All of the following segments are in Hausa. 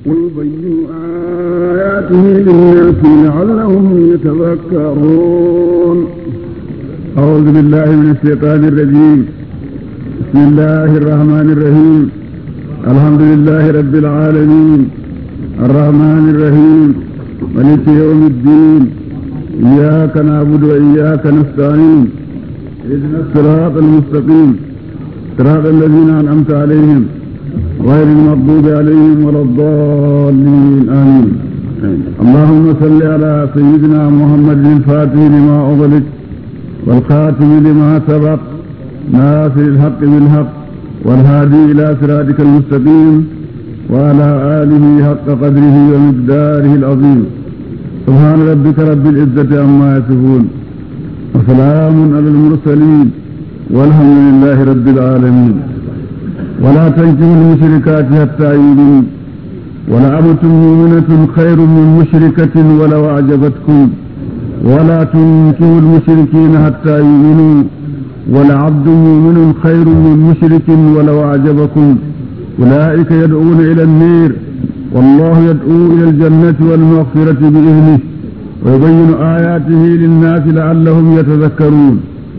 ويبين آياته للناس لعلهم يتذكرون أعوذ بالله من الشيطان الرجيم بسم الله الرحمن الرحيم الحمد لله رب العالمين الرحمن الرحيم ملك يوم الدين إياك نعبد وإياك نستعين اهدنا الصراط المستقيم صراط الذين أنعمت عليهم غير المغضوب عليهم ولا الضالين آمين اللهم صل على سيدنا محمد الفاتح لما أغلق والخاتم لما سبق ناصر الحق بالحق والهادي إلى صراطك المستقيم وعلى آله حق قدره ومقداره العظيم سبحان ربك رب العزة عما يصفون وسلام على المرسلين والحمد لله رب العالمين ولا تنكحوا المشركات حتى يؤمنوا ولأمة مؤمنة خير من مشركة ولو أعجبتكم ولا تنكحوا المشركين حتى يؤمنوا ولعبد مؤمن خير من مشرك ولو أعجبكم أولئك يدعون إلى النير والله يدعو إلى الجنة والمغفرة بإذنه ويبين آياته للناس لعلهم يتذكرون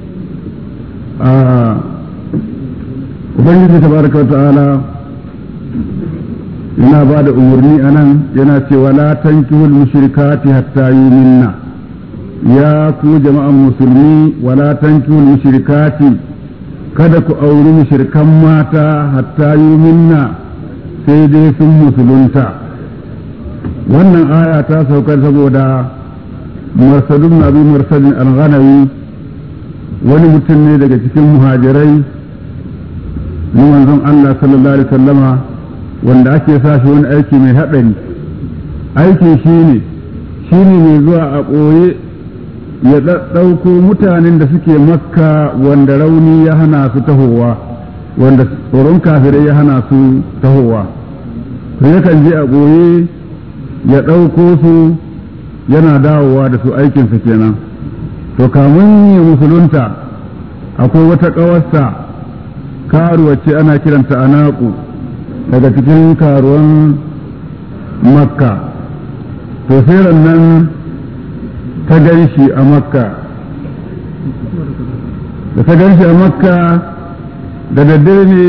آه ubangiji tabaraka wa ta'ala yana ba da umarni a nan yana cewa la tankihul mushrikati hatta yuminna ya ku jama'an musulmi wala tankihul mushrikati kada ku auri mushrikan mata hatta yuminna sai dai sun musulunta wannan aya ta saukar saboda marsadun abi marsadin al-ghanawi wani mutum ne daga cikin muhajirai na manzon Allah sallallahu alaihi sallama wanda ake sa shi wani aiki mai haɗari aikin shi ne shi ne mai zuwa a ɓoye ya ɗauko mutanen da suke makka wanda rauni ya hana su tahowa wanda tsoron kafirai ya hana su tahowa to yakan je a ɓoye ya ɗauko su yana dawowa da su aikinsa kenan to kamun ya musulunta akwai wata ƙawarsa karuwa ce ana kiranta anaku daga cikin karuwan makka to sai nan ta gan shi a makka da ta gan shi a makka da daddare ne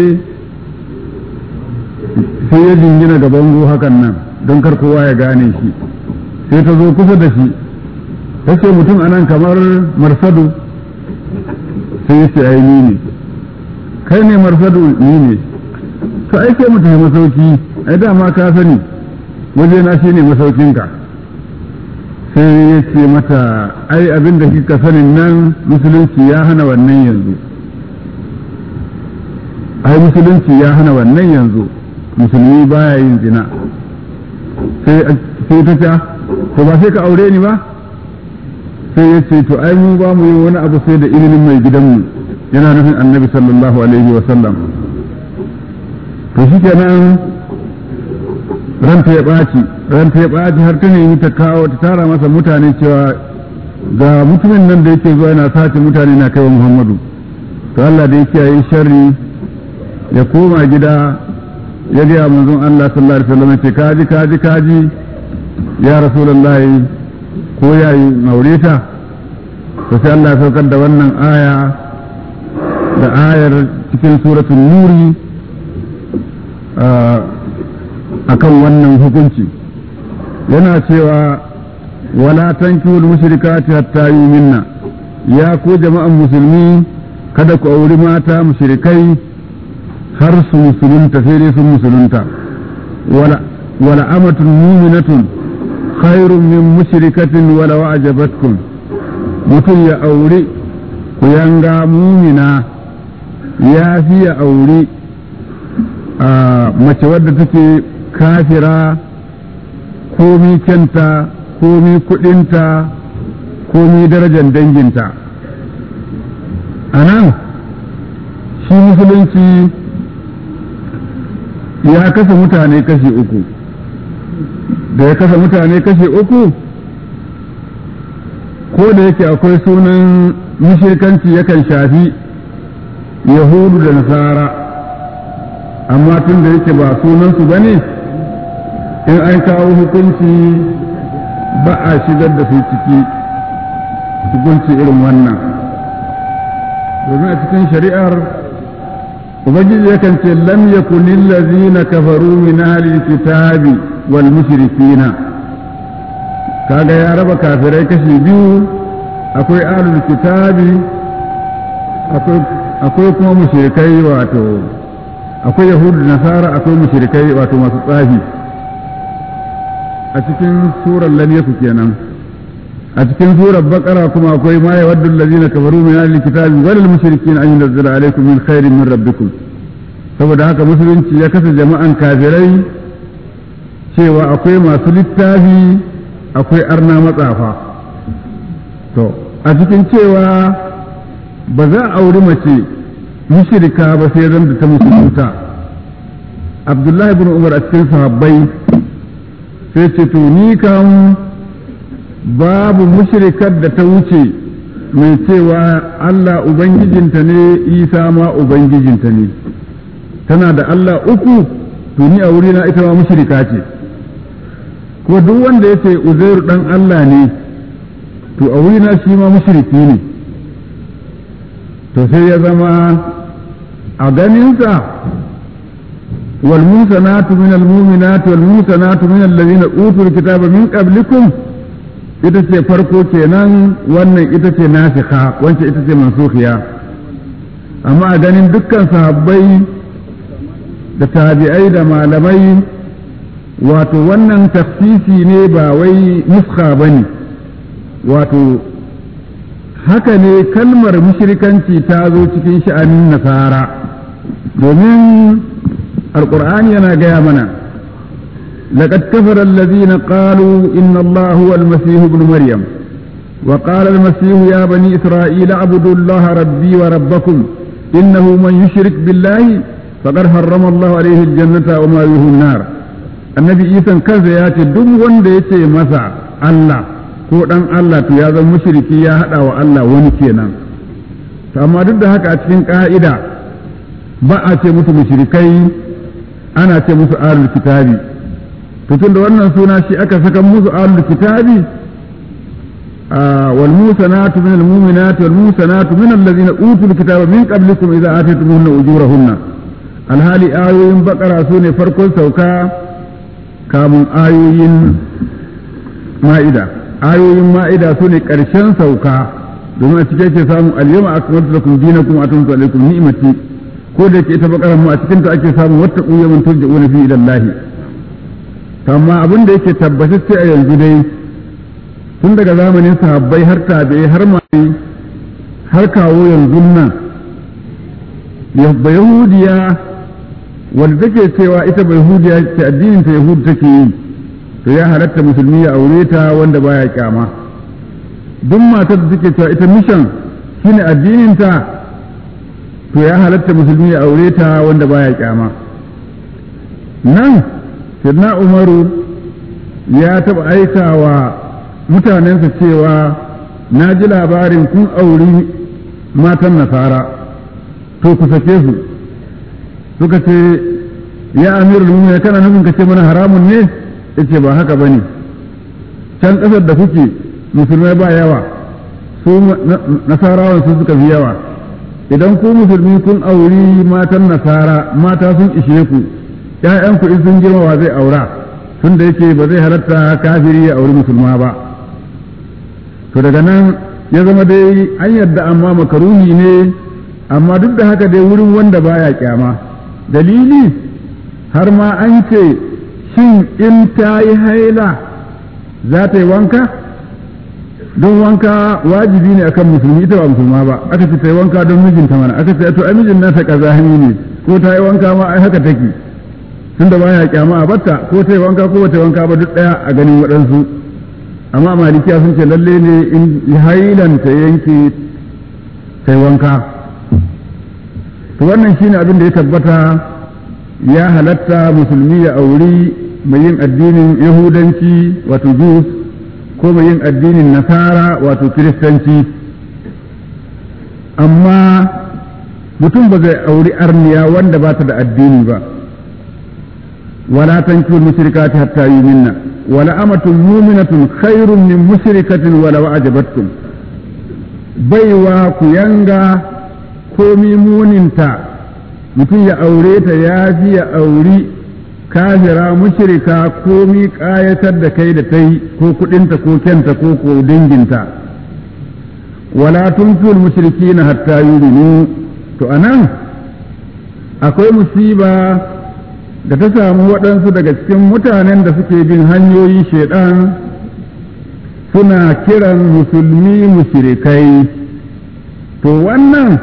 sai ya jingina ga bango hakan nan don kar kowa ya gane shi sai ta zo kusa da shi ta ce mutum anan kamar marsadu sai ya ce aini ne kai ne marsadu ni ne to ai sai mu tafi masauki ai dama ka sani waje na shine masaukinka sai ya ce mata ai abin da kika sanin nan musulunci ya hana wannan yanzu ai musulunci ya hana wannan yanzu musulmi baya yin zina sai ta ta to ba sai ka aure ni ba sai ya ce to ai mu ba mu yi wani abu sai da ilimin mai gidanmu yana nufin annabi sallallahu alaihi wa sallam to shi kenan ranta ya ɓaci ranta ya ɓaci har ta nemi ta kawo ta tara masa mutane cewa ga mutumin nan da yake zuwa yana sace mutane na kaiwa muhammadu to Allah da yake yi sharri ya koma gida ya gaya manzon Allah sallallahu alaihi wasallam ce kaji kaji kaji ya rasulullahi ko yayi aure ta to sai Allah ya saukar da wannan aya da ayar cikin suratun nuri a kan wannan hukunci yana cewa wala tankihul mushrikati hatta yuminna ya ku jama'an musulmi kada ku auri mata mushrikai har su musulunta sai dai sun musulunta wala amatun muminatun khairun min mushrikatin wala wa'jabatkum mutum ya auri ku yanga mumina ya fi ya auri a mace wadda take kafira komi kyanta komi kudinta komi darajar danginta a nan shi musulunci ya kasa mutane kashi uku da ya kasa mutane kashi uku ko da yake akwai sunan mushrikanci yakan shafi yahudu da nasara amma tun da yake ba sunansu ba ne in an kawo hukunci ba a shigar da su ciki hukunci irin wannan domin a cikin shari'ar ubangiji yakan ce lam yakun lillazina kafaru min ahli kitabi wal mushrikina kaga ya raba kafirai kashi biyu akwai ahlul kitabi akwai kuma mushrikai wato akwai yahudu nasara akwai mushrikai wato masu tsafi a cikin surar lam kenan a cikin surar bakara kuma akwai ma ya waddu allazina kafaru min ahli kitabi wal mushrikin an yunzila alaykum min khairin min rabbikum saboda haka musulunci ya kasa jama'an kafirai cewa akwai masu littafi akwai arna matsafa to a cikin cewa ba za a auri mace mushrika ba sai zan da ta musulunta abdullahi ibn umar a cikin sahabbai sai ce to ni kan babu mushrikar da ta wuce mai cewa Allah Ubangijinta ne Isa ma Ubangijinta ne tana da Allah uku to ni a wurina ita ma mushrika ce ko duk wanda ya ce Uzairu dan Allah ne to a wurina shi ma mushriki ne to sai ya zama a ganinsa والموسنات من المؤمنات والموسنات من الذين أوتوا الكتاب من قبلكم ita ce farko kenan wannan ita ce nasikha wancan ita ce mansukhiya amma a ganin dukkan sahabbai da tabi'ai da malamai wato wannan tafsisi ne ba wai nuskha bane wato haka ne kalmar mushrikanci ta zo cikin sha'anin nasara domin alƙur'ani yana gaya mana لقد كفر الذين قالوا إن الله هو المسيح ابن مريم وقال المسيح يا بني إسرائيل اعبدوا الله ربي وربكم إنه من يشرك بالله فقد حرم الله عليه الجنة وما له النار النبي إيسا كذا ياتي دم وند يتي مسا الله ko dan Allah to ya zama mushriki ya hada wa Allah wani kenan to amma duk da haka a cikin ka'ida ba a ce musu mushrikai ana ce musu ahlul kitabi to tunda wannan suna shi aka saka musu ahlul kitabi wal musanatu min al mu'minati wal musanatu min allazina utul kitaba min qablikum idza ataytumuhunna ujurahunna alhali ayoyin bakara su ne farkon sauka kamun ayoyin ma'ida ayoyin ma'ida su ne ƙarshen sauka domin a cikin ke samun alyama akmaltu lakum dinakum atamtu alaykum ni'mati ko da ke ita bakaran mu a cikin ta ake samun wata ƙuyamin turja'una fi ilallahi amma abin da yake tabbatacce a yanzu dai tun daga zamanin sahabbai har tabi'ai har mai har kawo yanzu nan yahudiya wanda take cewa ita bai yahudiya ce addinin ta yahudu take yi to ya halatta musulmi ya aure ta wanda baya kyama duk matar da take cewa ita mishan shine addinin ta to ya halatta musulmi ya aure ta wanda baya kyama nan Sirna Umaru ya taɓa aikawa mutanensa cewa na ji labarin kun auri matan nasara to ku sake su suka ce ya amirul mu'minin kana nufin ka ce mana haramun ne yace ba haka bane can ƙasar da kuke musulmai ba yawa su nasarawan su suka fi yawa idan ku musulmi kun auri matan nasara mata sun ishe ku ‘ya'yanku in sun girma wa zai aura tun da yake ba zai halatta kafiri ya auri musulma ba to daga nan ya zama dai an yadda amma makaruni ne amma duk da haka dai wurin wanda baya kyama dalili har ma an ce shin in ta yi haila za ta yi wanka don wanka wajibi ne akan musulmi ita ba musulma ba aka ce ta yi wanka don mijinta mana aka ce to ai mijin nasa kazahimi ne ko ta yi wanka ma ai haka take tunda baya kyama a batta ko ta yi wanka ko bata yi wanka ba duk daya a ganin waɗansu amma malikiya sun ce lalle ne in hailan ta yanke ta yi wanka to wannan shine abin da ya tabbata ya halatta musulmi ya auri mai yin addinin yahudanci wato jus ko mai yin addinin nasara wato kiristanci amma mutum ba zai auri arniya wanda ba ta da addini ba ولا تنكحوا المشركات حتى يؤمنن ولأمة مؤمنة خير من مشركة ولو أعجبتكم baiwa ku yanga komi muninta mutum ya aure ta ya fi ya auri kafira mushrika komi ƙayatar da kai da ta yi ko kuɗinta ko kyanta ko ko danginta wala tunfil mushriki na hatta yuminu to anan akwai musiba da ta samu waɗansu daga cikin mutanen da suke bin hanyoyin shaidan suna kiran musulmi mushrikai to wannan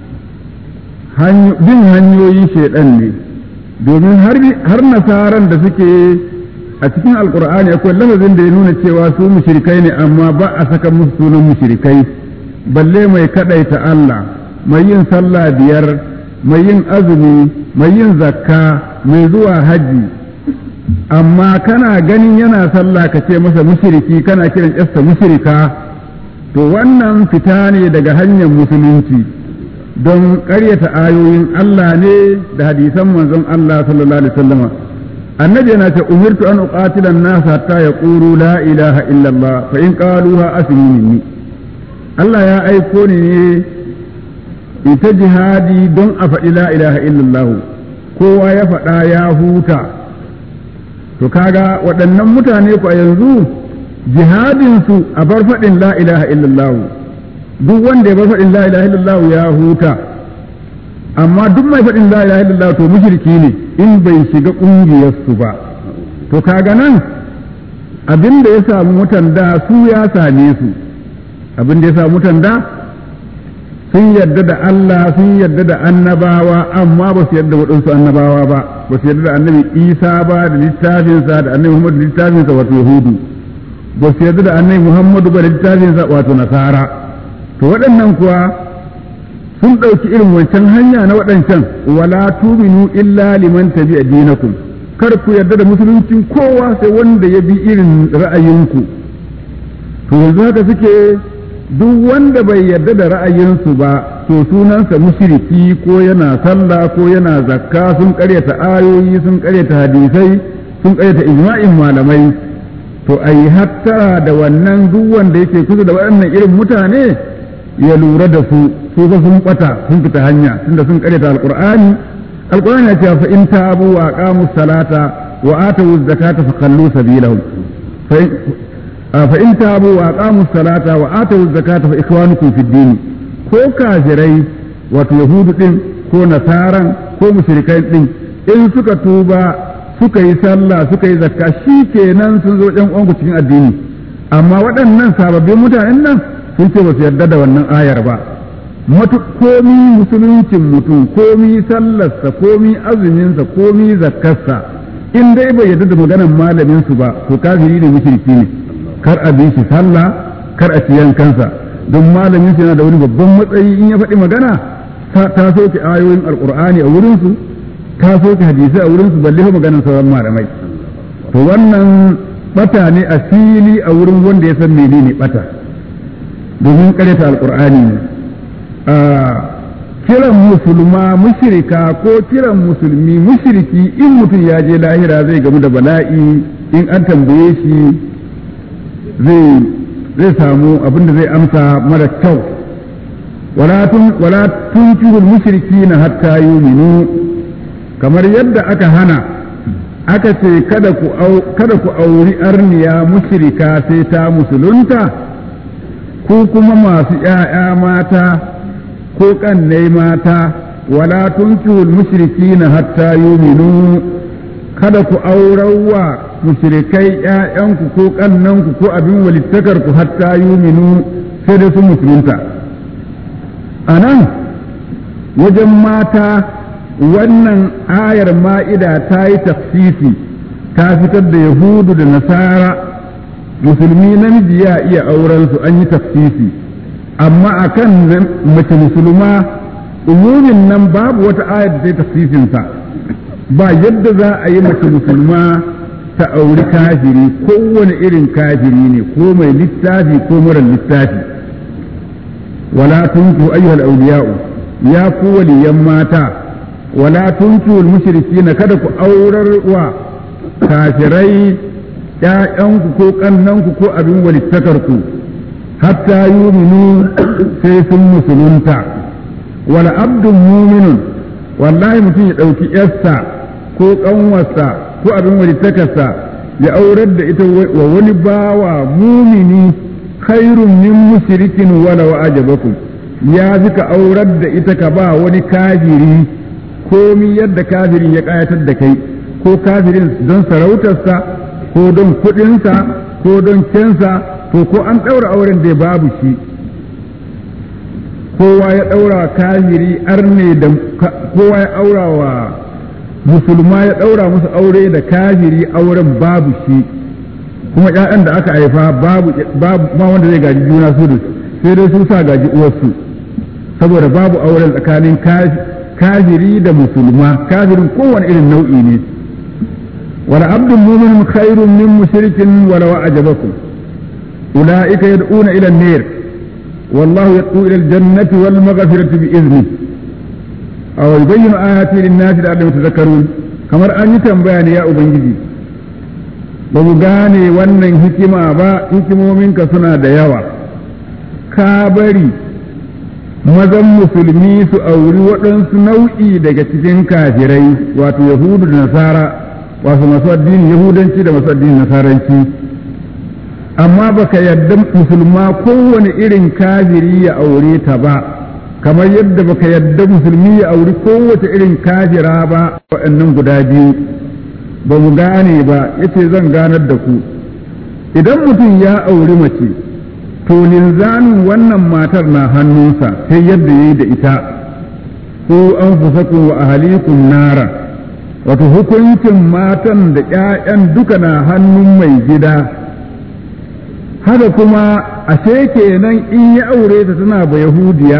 bin hanyoyin shaidan ne domin har nasaran da suke a cikin alkur'ani akwai lafazin da ya nuna cewa su mushrikai ne amma ba a saka musu sunan mushrikai balle mai kadaita Allah mai yin sallah biyar mai yin azumi mai yin zakka mai zuwa hajji amma kana ganin yana sallah ka ce masa mushriki kana kiran yasta mushrika to wannan fita ne daga hanyar musulunci don ƙaryata ayoyin Allah ne da hadisan manzon Allah sallallahu alaihi wasallam annabi yana ce umirtu an uqatila an-nas hatta yaqulu la ilaha illa Allah fa in qaluha asmi minni Allah ya aiko ni ne ita jihadi don a faɗi la ilaha illallah kowa ya faɗa ya huta to kaga waɗannan mutane ku a yanzu jihadinsu a bar faɗin la ilaha illallah duk wanda ya bar faɗin la ilaha illallah ya huta amma duk mai faɗin la ilaha illallah to mushriki ne in bai shiga ƙungiyarsu ba to kaga nan abin da ya samu mutan da su ya same su abin da ya samu mutan da sun yarda da Allah sun yarda da annabawa amma ba su yarda waɗansu annabawa ba ba su yarda da annabi Isa ba da littafinsa da annabi Muhammadu da littafinsa wato Yahudu ba su yarda da annabi Muhammadu ba da littafinsa wato Nasara to waɗannan kuwa sun ɗauki irin wancan hanya na waɗancan wala tuminu illa liman tabi dinakum kar ku yarda da musuluncin kowa sai wanda ya bi irin ra'ayinku to yanzu haka suke duk wanda bai yarda da ra'ayinsu ba to sunansa mushriki ko yana sallah ko yana zakka sun karyata ayoyi sun karyata hadisai sun karyata ijma'in malamai to ai hattara da wannan duk wanda yake kusa da waɗannan irin mutane ya lura da su su fa sun bata sun fita hanya tunda sun karyata alqur'ani alqur'ani ya ce fa in tabu wa aqamu salata wa atu zakata fa khallu sabilahum فإن تابوا وأقاموا الصلاة وآتوا الزكاة فإخوانكم في الدين ko kafirai wato yahudu din ko nasaran ko mushrikai din in suka tuba suka yi sallah suka yi zakka shi kenan sun zo ɗan uwanku cikin addini amma waɗannan sababbin mutanen nan sun ce ba su yarda da wannan ayar ba matu komi musuluncin mutum komi sallarsa komi azuminsa komi zakkarsa in dai bai yarda da maganar malamin su ba to kafiri ne mushriki ne kar a bi shi sallah kar a ci yankansa don malamin yana da wani babban matsayi in ya faɗi magana ta soke ayoyin alkur'ani a wurinsu ta soke hadisai a wurinsu balle fa maganar sauran malamai to wannan bata ne a fili a wurin wanda ya san menene bata domin karyata alkur'ani ne kiran musulma mushrika ko kiran musulmi mushriki in mutum ya je lahira zai gamu da bala'i in an tambaye shi zai samu abinda zai amsa mara kyau wala tunkihul mushriki na hatta yuminu kamar yadda aka hana aka ce kada ku auri arniya mushrika sai ta musulunta ko kuma masu ‘ya'ya mata ko ƙannai mata wala tunkihul mushriki na hatta yuminu kada ku aurawa mushrikai ƴaƴanku ko ƙannanku ko abin walittakarku hatta yuminu sai da su musulunta a nan wajen mata wannan ayar ma'ida ta yi tafsisi ta fitar da yahudu da nasara musulmi namiji ya iya aurensu an yi tafsisi amma a kan mace musulma umumin nan babu wata ayar da ta yi tafsisinsa ba yadda za a yi mace musulma ta auri kafiri kowane irin kafiri ne ko mai littafi ko mara littafi wala tunku ayyuhal awliya'u ya ku waliyan mata wala tunku mushrikina kada ku aurar wa kafirai ‘ya'yanku ko ƙannanku ko abin walittakarku hatta yuminu sai sun musulunta wala abdun muminun wallahi mutum ya ɗauki ‘yarsa ko ƙanwarsa ko abin walittakarsa ya aurar da ita wa wani bawa mumini khairun min mushrikin wala wa ajabakum ya fi ka aurar da ita ka ba wani kafiri komi yadda kafirin ya ƙayatar da kai ko kafirin don sarautarsa ko don kuɗinsa ko don kensa to ko an ɗaura auren da babu shi kowa ya ɗaura wa kafiri arne da kowa ya aura wa musulma ya ɗaura musu aure da kafiri auren babu shi kuma ƴaƴan da aka haifa babu babu ba wanda zai gaji juna su da sai dai su sa gaji uwarsu saboda babu auren tsakanin kafiri da musulma kafirin kowane irin nau'i ne wala abdun mu'min khairun min mushrikin wala wa'ajabakum ulaika yad'una ila an-nar والله يدعو إلى الجنة والمغفرة بإذنه أو يبين آياته للناس لعلهم يتذكرون كما أن يتنبيان يا أبنجي gane wannan hikima ba hikimominka suna da yawa ka bari mazan musulmi su auri waɗansu nau'i daga cikin kafirai wato yahudu da nasara wato masu addinin yahudanci da masu addinin nasaranci amma baka yadda musulma kowane irin kafiri ya aure ta ba kamar yadda baka yadda musulmi ya auri kowace irin kafira ba waɗannan guda biyu ba mu gane ba yace zan ganar da ku idan mutum ya auri mace to linzamin wannan matar na hannunsa sai yadda ya yi da ita ko an fusakun wa ahalikum nara wato hukuncin matan da 'ya'yan duka na hannun mai gida haka kuma ashe kenan in ya aure ta tana ba yahudiya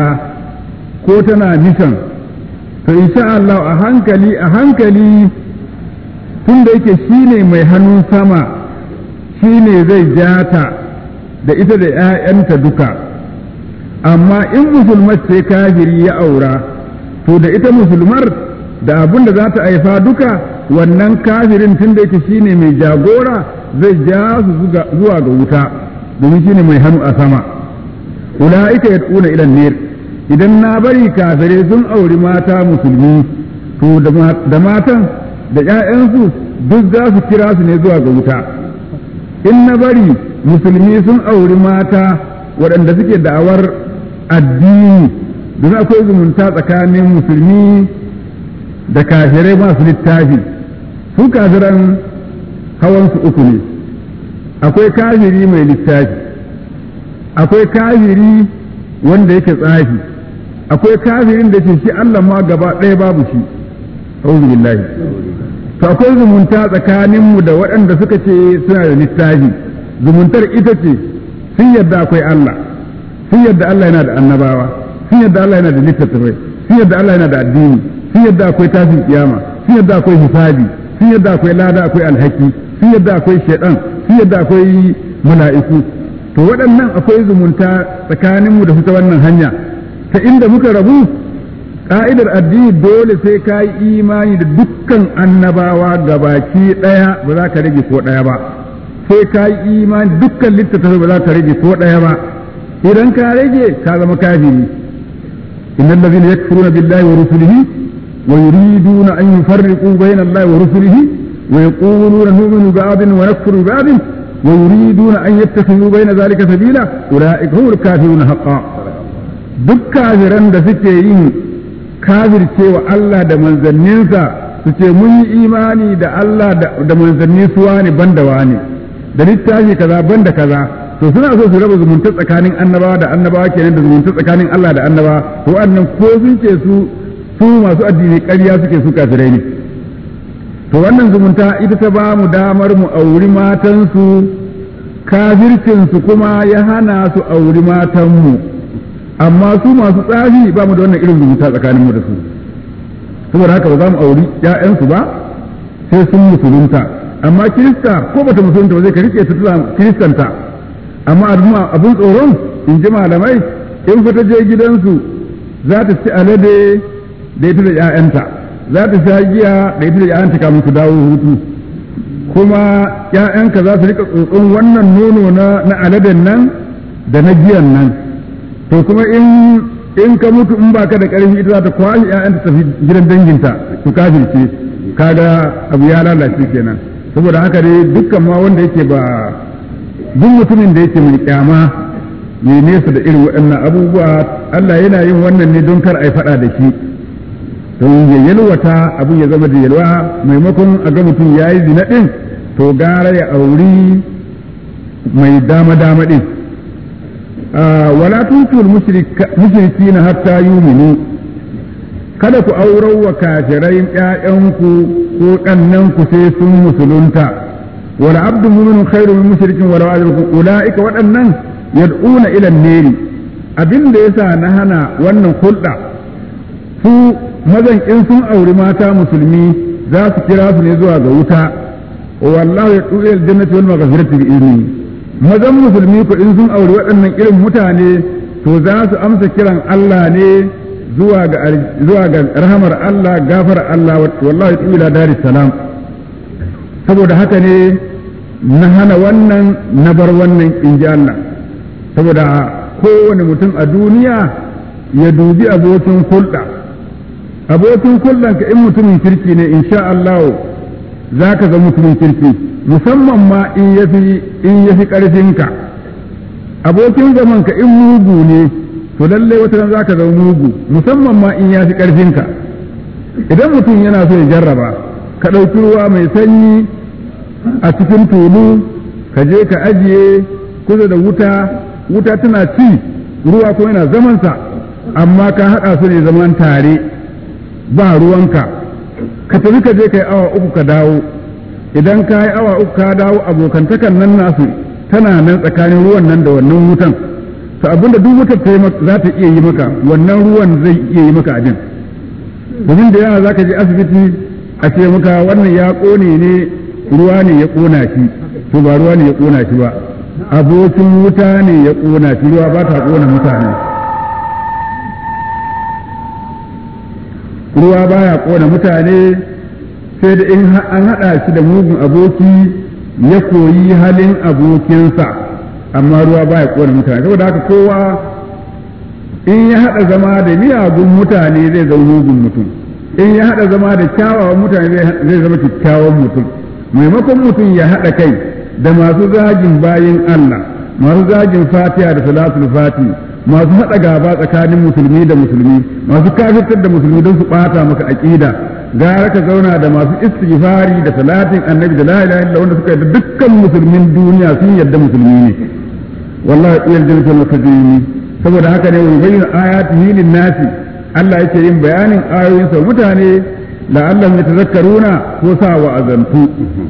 ko tana nisan to insha Allah a hankali a hankali tun da yake shine mai hannun sama shine zai jata da ita da 'ya'yanta duka amma in musulmar ce kafiri ya aura to da ita musulmar da abin da za ta haifa duka wannan kafirin tun da yake shine mai jagora zai ja su zuwa ga wuta domin shine mai hannu a sama ula'ika yad'una ila nar idan na bari kafirai sun auri mata musulmi to da matan da ƴaƴansu duk za su kira su ne zuwa ga wuta in na bari musulmi sun auri mata waɗanda suke da'awar addini domin akwai zumunta tsakanin musulmi da kafirai masu littafi su kafiran hawansu uku ne akwai kafiri mai littafi akwai kafiri wanda yake tsafi akwai kafirin da ke shi Allah ma gaba ɗaya babu shi auzu billahi to akwai zumunta tsakaninmu da waɗanda suka ce suna da littafi zumuntar ita ce sun yadda akwai Allah sun yadda Allah yana da annabawa sun yadda Allah yana da littattafai sun yadda Allah yana da addini sun yadda akwai tashin kiyama sun yadda akwai hisabi sun yadda akwai lada akwai alhaki sun yadda akwai shaidan sun yadda akwai mala'iku to waɗannan akwai zumunta tsakaninmu da su ta wannan hanya ta inda muka rabu ka'idar addini dole sai ka yi imani da dukkan annabawa gabaki ɗaya ba za ka rage ko ɗaya ba sai ka yi imani dukkan littattafai ba za ka rage ko ɗaya ba idan ka rage ka zama kafiri innal ladhina yakfuruna billahi wa rusulihi wa yuriduna an yufarriqu bayna allahi wa rusulihi wa yaquluna nu'minu ba'din wa nakfuru ba'din wa yuriduna an yattakhidhu bayna dhalika sabila ulaika humul kafiruna haqqan duk kafiran da suke yin kafircewa Allah da manzanninsa su ce mun yi imani da Allah da manzanni suwa ne ban da wani da littafi kaza ban da kaza to suna so su raba zumunta tsakanin annabawa da annabawa kenan da zumunta tsakanin Allah da annabawa to wannan ko sun ce su su masu addini ƙarya suke su kafirai ne to wannan zumunta ita ta ba mu damar mu auri matansu kafircinsu kuma ya hana su auri matanmu amma su masu tsafi ba mu da wannan irin zumunta tsakaninmu da su saboda haka ba za mu auri ‘ya'yansu ba sai sun musulunta amma kirista ko bata musulunta ba zai ka rike ta kiristanta amma abin tsoron in ji malamai in fata je gidansu za ta ci alade da ita da ‘ya'yanta za ta sha giya da ita da ‘ya'yanta kamun su dawo hutu kuma ‘ya'yanka za su rika tsotson wannan nono na aladen nan da na giyan nan to kuma in in ka mutu in baka da ƙarfi ita za ta kwashe ‘ya'yanta tafi gidan danginta su kafirce kaga abu ya lalace kenan saboda haka dai dukkan ma wanda yake ba duk mutumin da yake mai kyama mai nesa da irin waɗannan abubuwa Allah yana yin wannan ne don kar a yi faɗa da shi don ya yalwata abin ya zama da yalwa maimakon a ga mutum ya yi zina ɗin to gara ya auri mai dama-dama ɗin wala tutul mushriki na hatta yuminu kada ku aurar wa kafirai ƴaƴanku ko ɗannanku sai sun musulunta wala abdu mu'minun khairu min mushrikin wala ajrukum ulaika waɗannan yad'una ila an-nari abin da yasa na hana wannan hulɗa su mazan in sun auri mata musulmi za su kira su ne zuwa ga wuta wallahu yad'u ila al-jannati wal maghfirati bi izni mazan musulmi ko in sun auri waɗannan irin mutane to za su amsa kiran Allah ne zuwa ga zuwa ga rahamar Allah gafar Allah wallahi yad'u ila daris salam saboda haka ne na hana wannan na bar wannan in ji Allah saboda kowane mutum a duniya ya dubi abokin hulɗa abokin hulɗanka in mutumin kirki ne insha Allah za ka zama mutumin kirki musamman ma in yafi in yafi ƙarfinka abokin zamanka in mugu ne to lallai wata ran za ka zama mugu musamman ma in yafi ƙarfinka idan mutum yana so ya jarraba ka ɗauki ruwa mai sanyi a cikin tulu ka je ka ajiye kusa da wuta wuta tana ci ruwa ko yana zamansa amma ka haɗa su ne zaman tare ba ruwanka ka tafi ka je ka yi awa uku ka dawo idan ka yi awa uku ka dawo abokantakan nan nasu tana nan tsakanin ruwan nan da wannan wutan to abinda duk wutar za ta iya yi maka wannan ruwan zai iya yi maka abin domin da yawa za ka je asibiti a ce maka wannan ya ƙone ne ruwa ne ya ƙona shi to ba ruwa ne ya ƙona shi ba abokin wuta ne ya ƙona shi ruwa ba ta ƙona mutane ruwa baya ƙona mutane sai da in an haɗa shi da mugun aboki ya koyi halin abokinsa amma ruwa baya ƙona mutane saboda haka kowa in ya haɗa zama da miyagun mutane zai zama mugun mutum in ya haɗa zama da kyawawan mutane zai zama kyakkyawan mutum maimakon mutum ya haɗa kai da masu zagin bayin Allah masu zagin fatiha da salatul fati masu haɗa gaba tsakanin musulmi da musulmi masu kafirtar da musulmi don su ɓata maka aƙida gara ka zauna da masu istighfari da salatin annabi da la ilaha illa wanda suka yarda dukkan musulmin duniya sun yarda musulmi ne wallahi iyal jannatul mutajini saboda haka ne wani bayyana ayatihi lin nasi Allah yake yin bayanin ayoyinsa mutane la'allahum yatazakkaruna ko sa wa'azantu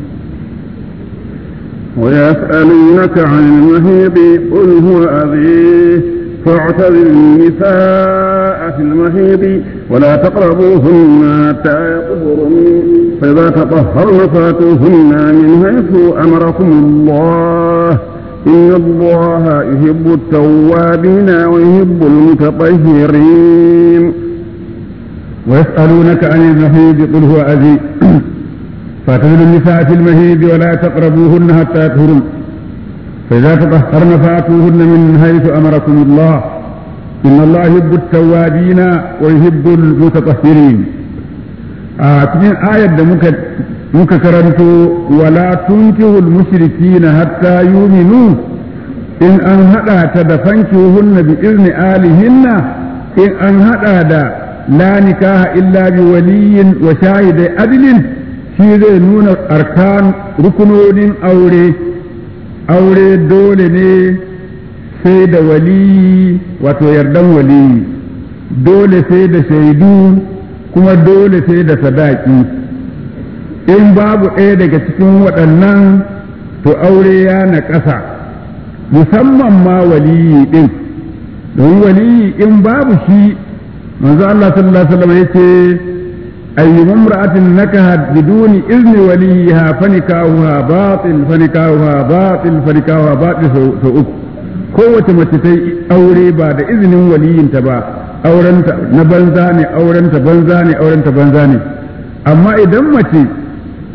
ويسألونك عن المهيب قل هو أذيه فاعتزل النساء في المهيب ولا تقربوهن حتى يطهرن فإذا تطهرن فاتوهن من حيث أمركم الله إن الله يحب التوابين ويحب المتطهرين ويسألونك عن المهيب قل هو أذي فاعتزلوا النساء في المهيب ولا تقربوهن حتى يطهرن فإذا تطهرن فآتوهن من حيث أمركم الله إن الله يحب التوابين ويحب المتطهرين cikin ayar da muka muka karanto wala tunkihul mushrikina hatta yuminu in an hada ta da fankihuhunna bi izni alihinna in an hada da la nikaha illa bi waliyin wa shahidai adlin shi zai nuna arkan rukunonin aure aure dole ne sai da waliyi wato yardan waliyi dole sai da shaidu kuma dole sai da sadaki in babu ɗaya daga cikin waɗannan to aure ya na ƙasa musamman ma waliyi ɗin don waliyi in babu shi manzo Allah sallallahu alaihi wasallam yace أي امرأة نكهت بدون إذن وليها فنكاهها باطل فنكاهها باطل فنكاهها باطل سوء kowace mace ta yi aure ba da izinin waliyinta ba aurenta na banza ne aurenta banza ne aurenta banza ne amma idan mace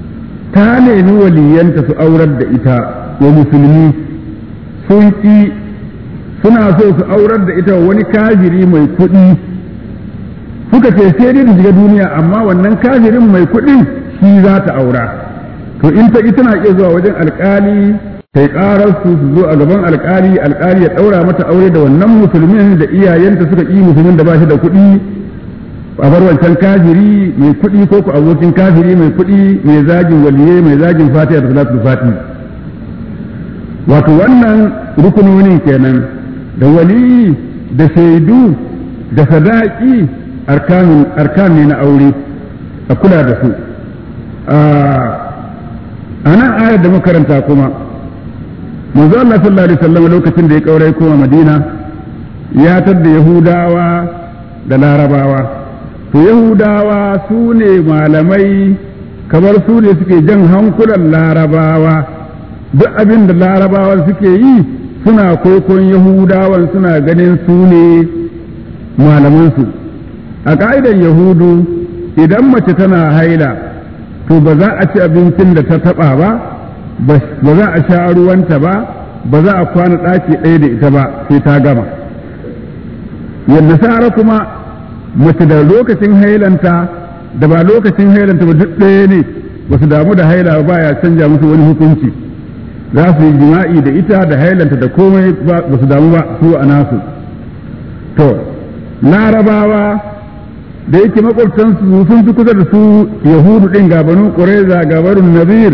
ta nemi waliyanta su aurar da ita wa musulmi sun ƙi suna so su aurar da ita wani kafiri mai kuɗi suka ce sai dai shiga duniya amma wannan kafirin mai kuɗin shi za ta aura to in ta tana iya zuwa wajen alkali ta ƙarar su su zo a gaban alkali alkali ya ɗaura mata aure da wannan musulmin da iyayenta suka ƙi musulmin da ba shi da kuɗi a bar wancan kafiri mai kuɗi ko ku abokin kafiri mai kuɗi mai zagin waliye mai zagin fatiha da salatul fatiha wato wannan rukunonin kenan da wali da shaidu da sadaki arkan ne na aure a kula da su a nan ayar da makaranta kuma manzo Allah sallallahu alaihi wasallam lokacin da ya kaurai koma Madina ya tadda Yahudawa da Larabawa to Yahudawa su ne malamai kamar su ne suke jan hankulan Larabawa duk abin da Larabawa suke yi suna kwaikwayon Yahudawan suna ganin su ne malamansu a ƙa'idar Yahudu idan mace tana haila to ba za a ci abincin da ta taɓa ba ba za a sha ruwanta ba ba za a kwana ɗaki ɗaya da ita ba sai ta gama yadda sara kuma mace da lokacin hailanta da ba lokacin hailanta ba duk ɗaya ne ba su damu da haila ba ya canja musu wani hukunci za su yi jima'i da ita da hailanta da komai ba su damu ba su a nasu to larabawa da yake makwabtansu sun fi kusa da su yahudu ɗin gabanin ƙureza gabanin nazir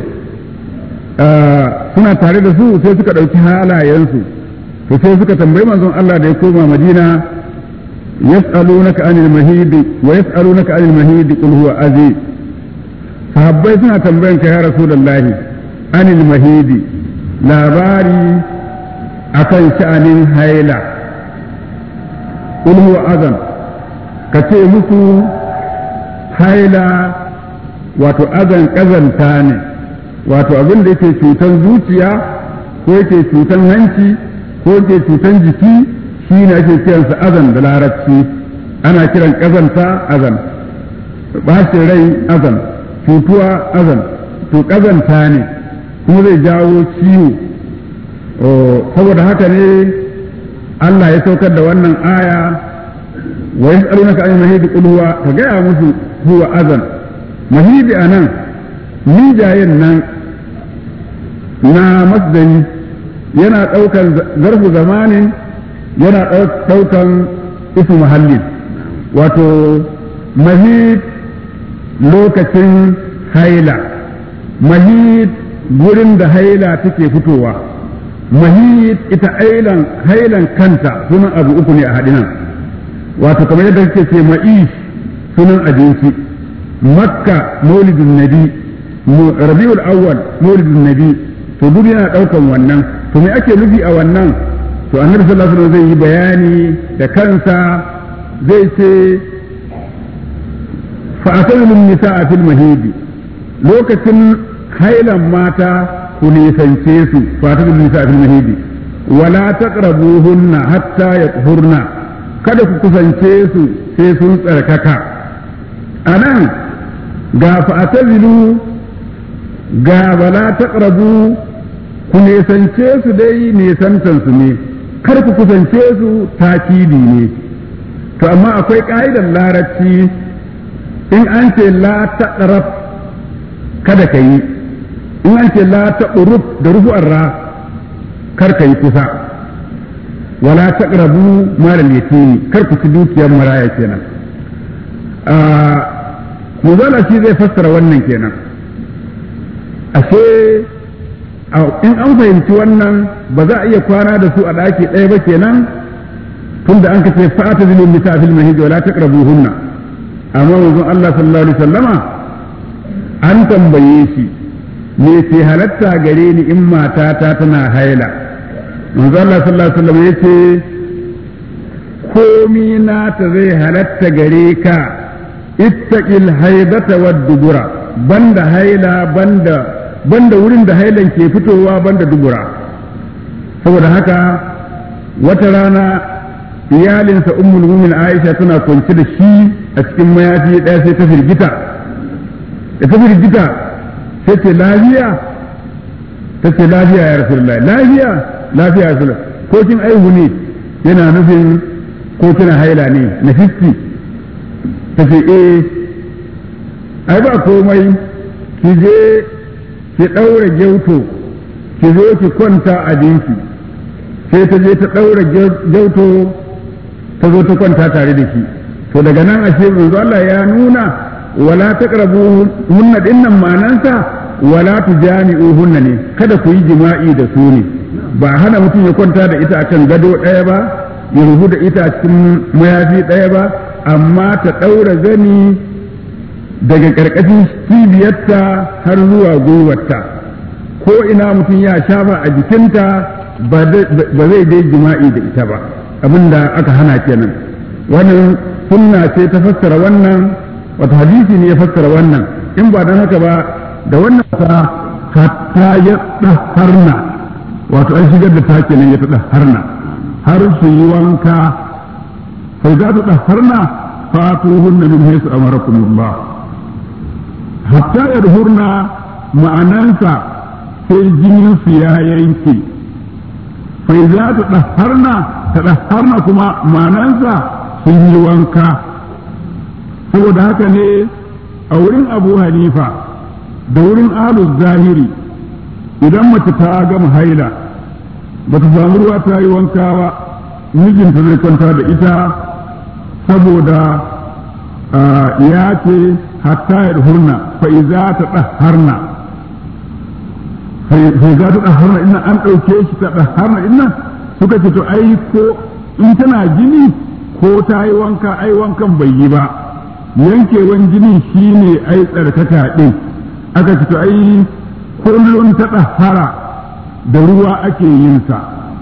suna tare da su sai suka ɗauki halayensu to sai suka tambayi manzon Allah da ya koma Madina yas'alunaka anil mahidi wa yas'alunaka anil mahidi qul huwa azi sahabbai suna tambayan ka ya rasulullahi anil mahidi labari akan sha'anin haila qul huwa azan ka ce musu haila wato azan kazanta ne wato abin da yake cutan zuciya ko yake cutan hanci ko yake cutan jiki shi ne ake kiransa azan da larabci ana kiran kazanta azan bashin rai azan cutuwa azan to kazanta ne kuma zai jawo ciwo saboda haka ne Allah ya saukar da wannan aya wa yas'alunaka an mahidi qul huwa ka gaya musu huwa azan mahidi anan mijayen nan na masdari yana ɗaukan zarfu zamanin yana ɗaukan isu muhallin wato mahid lokacin haila mahid gurin da haila take fitowa mahid ita ailan hailan kanta sunan abu uku ne a haɗinan wato kamar yadda kake ce ma'ish sunan abinci makka maulidin nabi rabiul awwal maulidin nabi to duk yana daukan wannan to me ake nufi a wannan to annabi sallallahu alaihi wasallam zai yi bayani da kansa zai ce fa asalul nisaa fil mahidi lokacin hailan mata ku nisance su fa asalul nisaa fil mahidi wala taqrabuhunna hatta yatahurna kada ku kusance su sai sun tsarkaka anan ga fa atazilu ga bala taqrabu ku nesance su dai nesantan su ne kar ku kusance su takidi ne to amma akwai ƙa'idar larabci in an ce la taqrab kada ka yi in an ce la taqrub da rufu'ar ra kar ka yi kusa wala taqrabu malal yatimi kar ku ci dukiyar maraya kenan a muzala shi zai fassara wannan kenan ashe in an fahimci wannan ba za a iya kwana da su a ɗaki ɗaya ba kenan tunda an kace fa'ata zilin nisa fil mahid wala taqrabuhunna amma manzon Allah sallallahu alaihi wasallama an tambaye shi me ke halatta gare ni in matata tana haila manzon Allah sallallahu alaihi wasallam yace komi nata zai halatta gare ka ittaqil haidata wad dubura banda haila banda banda wurin da hailan ke fitowa banda dubura saboda haka wata rana iyalinsa ummul mumin aisha tana kwance da shi a cikin mayafi ɗaya sai ta firgita da ta firgita sai ce lafiya ta ce lafiya ya rasulullahi lafiya lafiya ya rasulullahi ko kin aihu ne yana nufin ko kina haila ne na fiski ta ce eh ai ba komai ki je ki ɗaura gyauto ki zo ki kwanta a jinki sai ta je ta ɗaura gyauto ta zo ta kwanta tare da shi to daga nan ashe manzo Allah ya nuna wala taqrabu hunna dinnan manansa wala tujami'u hunna ne kada ku yi jima'i da su ne ba hana mutum ya kwanta da ita akan gado ɗaya ba ya rubu da ita a cikin mayafi ɗaya ba amma ta ɗaura zani daga ƙarƙashin cibiyarta har zuwa gwiwarta ko ina mutum ya shafa a jikinta ba zai dai jima'i da ita ba abinda aka hana kenan wannan sunna ce ta fassara wannan wata hadisi ne ya fassara wannan in ba don haka ba da wannan ta hatta ya harna wato an shigar da ta kenan ya ta harna har su yi wanka sai za ta harna fatuhunna min haisu amarakumullah hatta yadhurna ma'anansa sai jinin su ya yanke fai za ta ɗaharna ta ɗaharna kuma ma'anansa sun yi wanka saboda haka ne a wurin abu hanifa da wurin alus zahiri idan mace ta gama haila ba ta samu ruwa ta yi wanka ba mijinta zai kwanta da ita saboda ya ce hatta ya hurna fa'iza ta ɗaharna fa'iza ta ɗaharna ina an ɗauke shi ta ɗaharna ina suka ce to ai ko in tana jini ko ta yi wanka ai wankan bai yi ba yankewan jini shine ai tsarkaka ɗin aka ce to ai kullum ta ɗahara da ruwa ake yin sa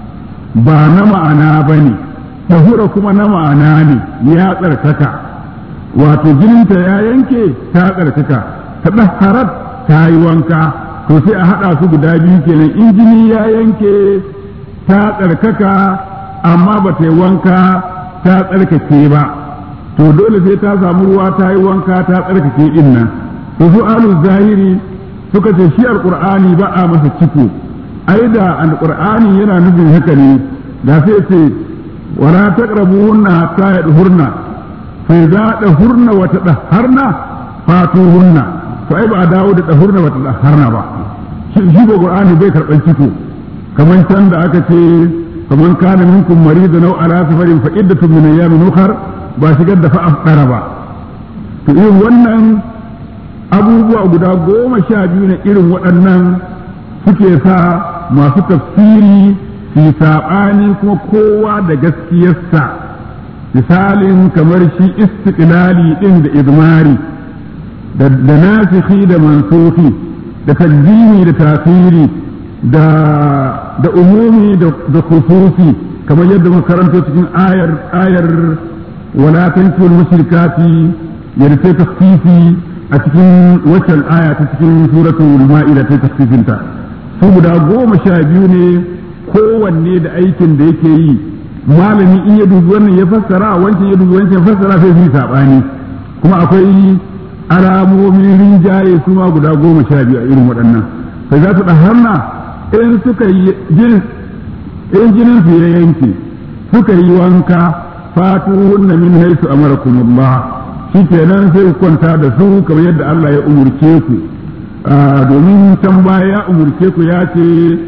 ba na ma'ana ba ne tahura kuma na ma'ana ne ya tsarkaka wato jininta ya yanke ta tsarkaka ta ɗaharar ta yi wanka to sai a haɗa su guda biyu kenan in jini ya yanke ta tsarkaka amma ba ta yi wanka ta tsarkake ba to dole sai ta samu ruwa ta yi wanka ta tsarkake din nan to su alu zahiri suka ce shi alqur'ani ba a masa ciko ai da alqur'ani yana nufin haka ne da sai ce wala taqrabuhunna hatta yadhurna fa idza dahurna wa tadahharna fatuhunna to ai ba a dawo da dahurna wa tadahharna ba shi ba qur'ani bai karban ciko kamar can da aka ce kamar kana minkum maridan aw ala safarin fa iddatun min ayyamin ukhra ba shigar da fa'afɗara ba to irin wannan abubuwa guda goma sha biyu na irin waɗannan suke sa masu tafsiri su saɓani kuma kowa da gaskiyarsa misalin kamar shi istiqlali ɗin da izmari da nasikhi da mansuhi da tajjimi da tasiri da da umumi da khususi kamar yadda muka karanto cikin ayar ayar ولا تنكوا المشركات يرسي تخفيفي أتكين وشل آية تكين سورة المائدة تخفيف انت saboda goma sha biyu ne kowanne da aikin da yake yi malami in ya dubi wannan ya fassara wancan ya dubi wancan ya fassara sai su yi saɓani kuma akwai alamomin rinjaye su ma guda goma sha biyu a irin waɗannan sai za su ɗaharna in suka yi in jinin su ya yanke suka yi wanka fatuhunna min haisu amarakumullah shi kenan sai ku kwanta da su kamar yadda Allah ya umurce ku domin can baya ya umurce ku ya ce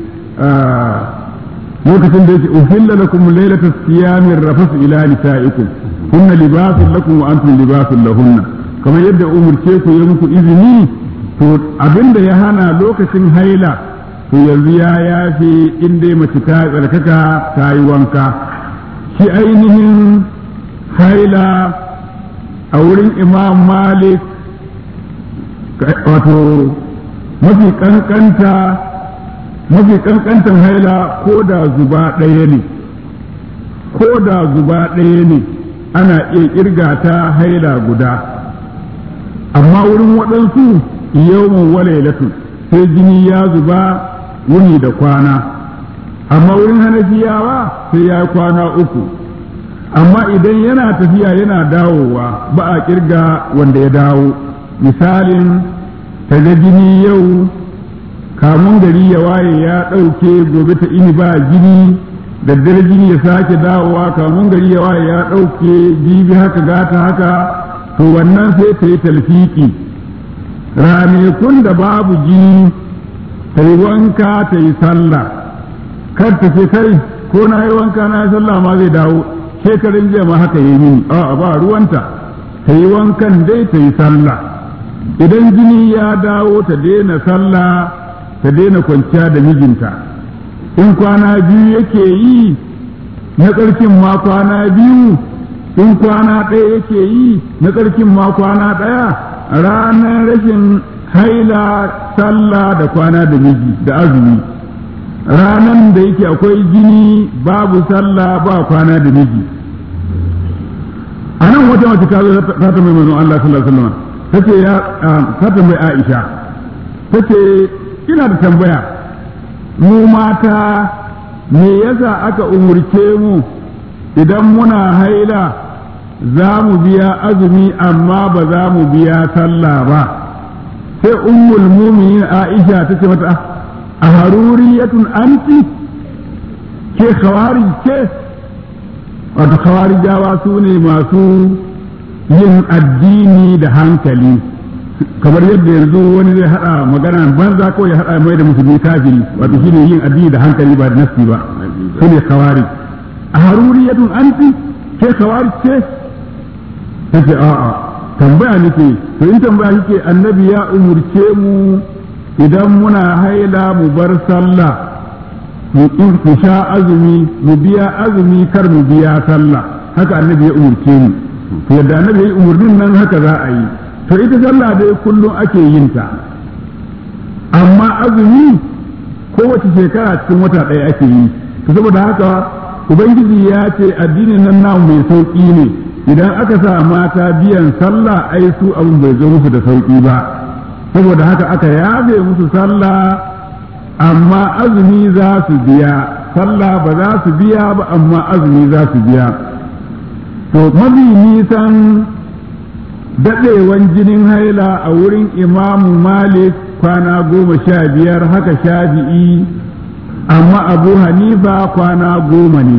lokacin da yake uhilla lakum lailata siyami rafasu ila nisaikum hunna libasun lakum wa antum libasun lahunna kamar yadda umurce ku ya muku izini to abinda ya hana lokacin haila to yanzu ya yafe in dai mace ta tsarkaka ta yi wanka shi ainihin haila a wurin imam malik wato mafi kankanta mafi kankantan haila ko da zuba ɗaya ne ko da zuba ɗaya ne ana iya kirga ta haila guda amma wurin waɗansu yawon walailatu sai jini ya zuba wuni da kwana amma wurin hanafiyawa sai ya kwana uku amma idan yana tafiya yana dawowa ba a kirga wanda ya dawo misalin ta ga jini yau kamun gari ya waye ya ɗauke gobe ta ini ba jini daddare jini ya sake dawowa kamun gari ya waye ya ɗauke jibi haka gata haka to wannan sai ta yi talfiki ranakun da babu jini ta yi wanka ta yi sallah kar ta ce kai ko na yi wanka na yi sallah ma zai dawo shekarun jiya ma haka yi mini a ba ruwanta ta yi wankan dai ta yi sallah idan jini ya dawo ta daina sallah ta daina kwanciya da mijinta in kwana biyu yake yi na ƙarfin ma kwana biyu in kwana ɗaya yake yi na ƙarfin ma kwana ɗaya ranar rashin haila sallah da kwana da miji da azumi ranar da yake akwai jini babu sallah ba kwana da miji a nan wata mace ta zo ta tambayi manzon Allah sallallahu alaihi wasallam tace ya ta tambayi Aisha tace ina da tambaya mu mata me yasa aka umurce mu idan muna haila za mu biya azumi amma ba za mu biya sallah ba sai ummul muminin Aisha tace mata a haruriyatun anti ke khawari ke wato khawarijawa su ne masu yin addini da hankali kamar yadda yanzu wani zai hada magana banza ko ya hada mai da musulmi kafiri wato shine yin addini da hankali ba da nafsi ba su ne khawari a haruriyatun anti ke khawari ce tace a'a tambaya nake to in tambaya kike annabi ya umurce mu idan muna haila mu bar sallah mu sha azumi mu biya azumi kar mu biya sallah haka annabi ya umurce mu to yadda annabi ya umurnin nan haka za a yi to ita sallah dai kullum ake yin ta amma azumi kowace shekara cikin wata ɗaya ake yi to saboda haka ubangiji ya ce addinin nan namu mai sauƙi ne idan aka sa mata biyan sallah ai su abin bai zo musu da sauƙi ba saboda haka aka yabe musu sallah amma azumi za su biya sallah ba za su biya ba amma azumi za su biya to mafi nisan daɗewan jinin haila a wurin imamu malik kwana goma sha biyar haka shafi'i amma abu hanifa kwana goma ne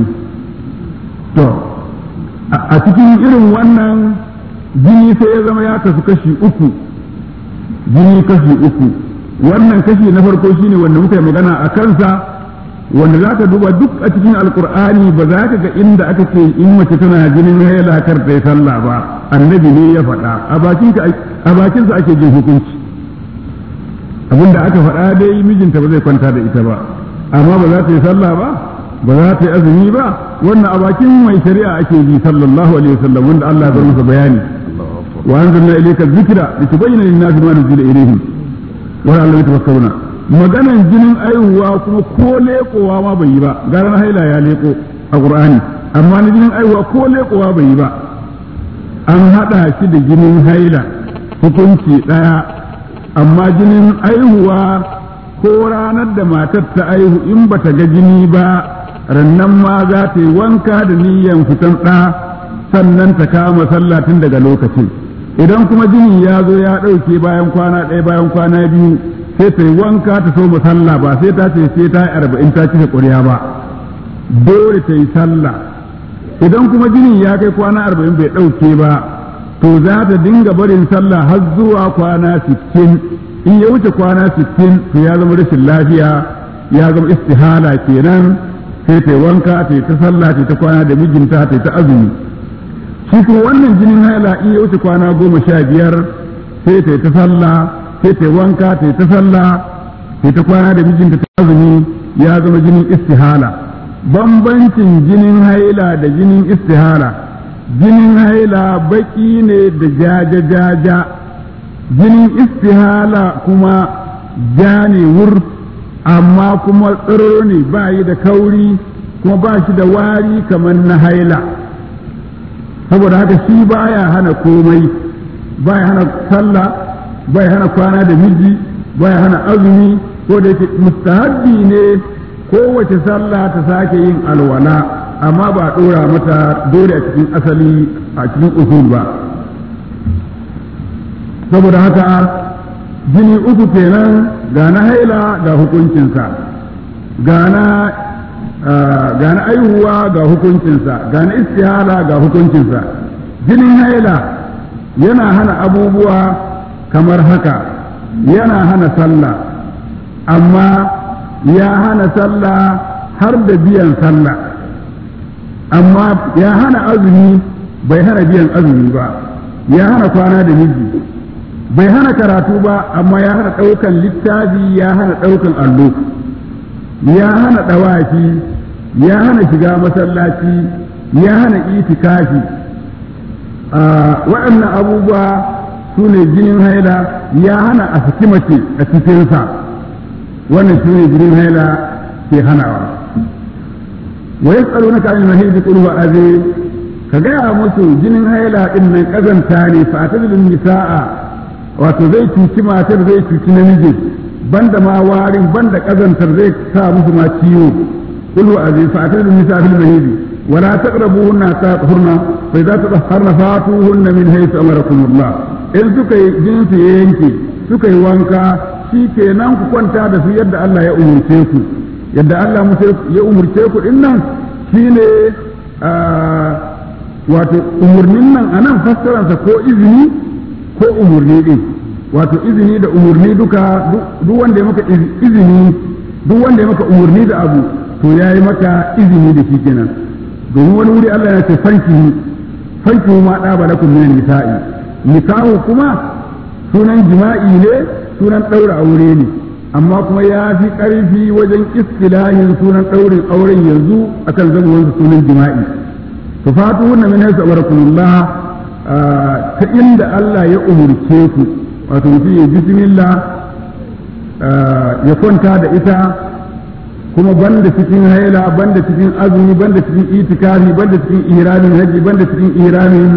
to a cikin irin wannan jini sai ya zama ya kasu kashi uku jini kashi uku wannan kashi na farko shine wanda muka yi magana a kansa wanda za ka duba duk a cikin alkur'ani ba za ka ga inda aka ce in mace tana jinin haila kar ta yi sallah ba annabi ne ya faɗa a bakinsa ake jin hukunci abinda aka faɗa dai mijinta ba zai kwanta da ita ba amma ba za ta yi sallah ba ba za ta yi azumi ba wannan a bakin mai shari'a ake ji sallallahu alaihi wasallam wanda Allah ya bar masa bayani wa anzalna ilayka dhikra litubayyana lin-nasi ma nuzila ilayhim wa la'allahum yatafakkaruna maganan jinin aihuwa kuma ko leƙowa ma bai yi ba gara na haila ya leƙo a qur'ani amma na jinin aihuwa ko leƙowa bai yi ba an haɗa shi da jinin haila hukunci ɗaya amma jinin aihuwa ko ranar da matar ta aihu in bata ga jini ba rannan ma za ta yi wanka da niyyan fitan ɗa sannan ta kama sallah tun daga lokacin idan kuma jini ya zo ya ɗauke bayan kwana ɗaya bayan kwana biyu sai ta yi wanka ta so sallah ba sai ta ce sai ta yi arba'in ta cika ƙuriya ba dole ta yi sallah idan kuma jini ya kai kwana arba'in bai ɗauke ba to za ta dinga barin sallah har zuwa kwana sittin in ya wuce kwana sittin to ya zama rashin lafiya ya zama istihala kenan sai ta wanka ta ta sallah ta ta kwana da mijinta ta ta azumi shi kuma wannan jinin haila in ya wuce kwana goma sha biyar sai ta ta sallah sai ta wanka ta ta sallah ta ta kwana da mijinta ta azumi ya zama jinin istihala bambancin jinin haila da jinin istihala jinin haila baki ne da jaja jaja jinin istihala kuma ja ne wur amma kuma tsiro ne ba yi da kauri kuma ba shi da wari kamar na haila saboda haka shi baya hana komai baya hana sallah baya hana kwana da miji baya hana azumi ko da yake mustahabbi ne kowace sallah ta sake yin alwala amma ba ɗora mata dole a cikin asali a cikin usul ba saboda haka jini uku kenan ga na haila ga hukuncinsa ga na ga na aihuwa ga hukuncinsa ga na istihala ga hukuncinsa jinin haila yana hana abubuwa kamar haka yana hana sallah amma ya hana sallah har da biyan sallah amma ya hana azumi bai hana biyan azumi ba ya hana kwana da miji bai hana karatu ba amma ya hana ɗaukan littafi ya hana ɗaukan allo ya hana ɗawafi ya hana shiga masallaci ya hana itikafi waɗannan abubuwa su ne jinin haila ya hana a saki mace a cikinsa wannan su ne jinin haila ke hanawa wa yas'alunaka anil mahidi qul huwa azim ka gaya musu jinin haila din nan kazanta ne fa atadil nisaa wato zai cuci matar zai cuci namiji banda ma warin banda kazantar zai sa musu ma ciwo qul huwa azim fa atadil nisaa fil mahidi ولا تقربوهن حتى يطهرن فإذا تطهرن فاتوهن من حيث أمركم الله in suka yi jinsi ya yanke suka yi wanka shi kenan ku kwanta da su yadda Allah ya umurce ku yadda Allah ya umurce ku din nan shine wato umurnin nan anan fassararsa ko izini ko umurni din wato izini da umurni duka duk wanda ya maka izini duk wanda ya maka umurni da abu to ya yi maka izini da shi kenan domin wani wuri Allah ya ce fanki fanki ma da balakum min nisa'i nikahu kuma sunan jima'i ne sunan ɗaura aure ne amma kuma ya fi ƙarfi wajen istilahin sunan ɗaurin auren yanzu akan zamuwansa sunan jima'i to fatu wannan min haisu amarakumullah ta inda Allah ya umurce ku wato mutum ya bismillah ya kwanta da ita kuma banda cikin haila banda cikin azumi banda cikin itikafi banda cikin iramin haji banda cikin iramin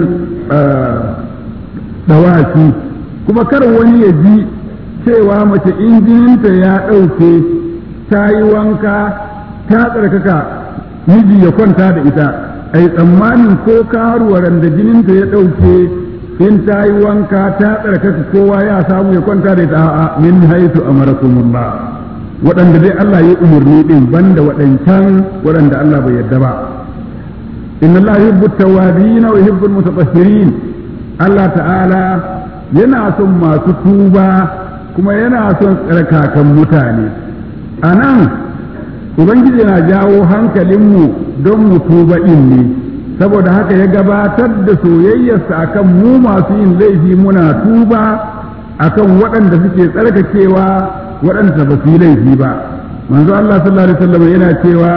dawaki kuma kar wani ya ji cewa mace in jininta ya ɗauke ta yi wanka ta tsarkaka miji ya kwanta da ita ai tsammanin ko karuwaran da jininta ya ɗauke in ta yi wanka ta tsarkaka kowa ya samu ya kwanta da ita a'a min haitu amarakumullah waɗanda dai Allah ya umarni din banda waɗancan waɗanda Allah bai yarda ba inna Allah yuhibbu at-tawwabin wa yuhibbu al-mutatahhirin Allah ta'ala yana son masu tuba kuma yana son tsarkakan mutane a nan ubangiji na jawo hankalinmu don mu tuba ɗin ne saboda haka ya gabatar da soyayyarsa akan mu masu yin laifi muna tuba akan waɗanda suke tsarkakewa waɗanda ba su yi laifi ba manzo Allah sallallahu alaihi wasallam yana cewa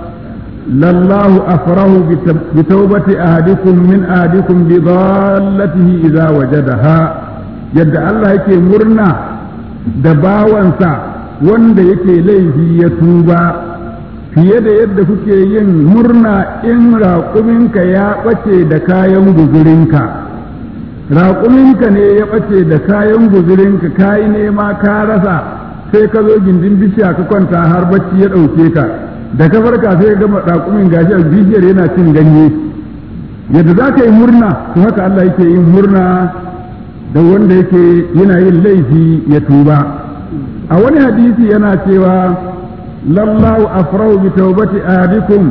lallahu afrahu bi tawbati ahadikum min ahadikum bi dhallatihi idza wajadaha yadda Allah yake murna da bawansa wanda yake laifi ya tuba fiye da yadda kuke yin murna in raƙuminka ya ɓace da kayan guzurinka raƙuminka ne ya ɓace da kayan guzurinka ka yi nema ka rasa sai ka zo gindin bishiya ka kwanta har bacci ya ɗauke ka da ka farka sai ka gama raƙumin gashi a bishiyar yana cin ganye yadda za ka yi murna to haka Allah yake yin murna da wanda yake yana yin laifi ya tuba a wani hadisi yana cewa lallahu afrahu bi tawbati ahadikum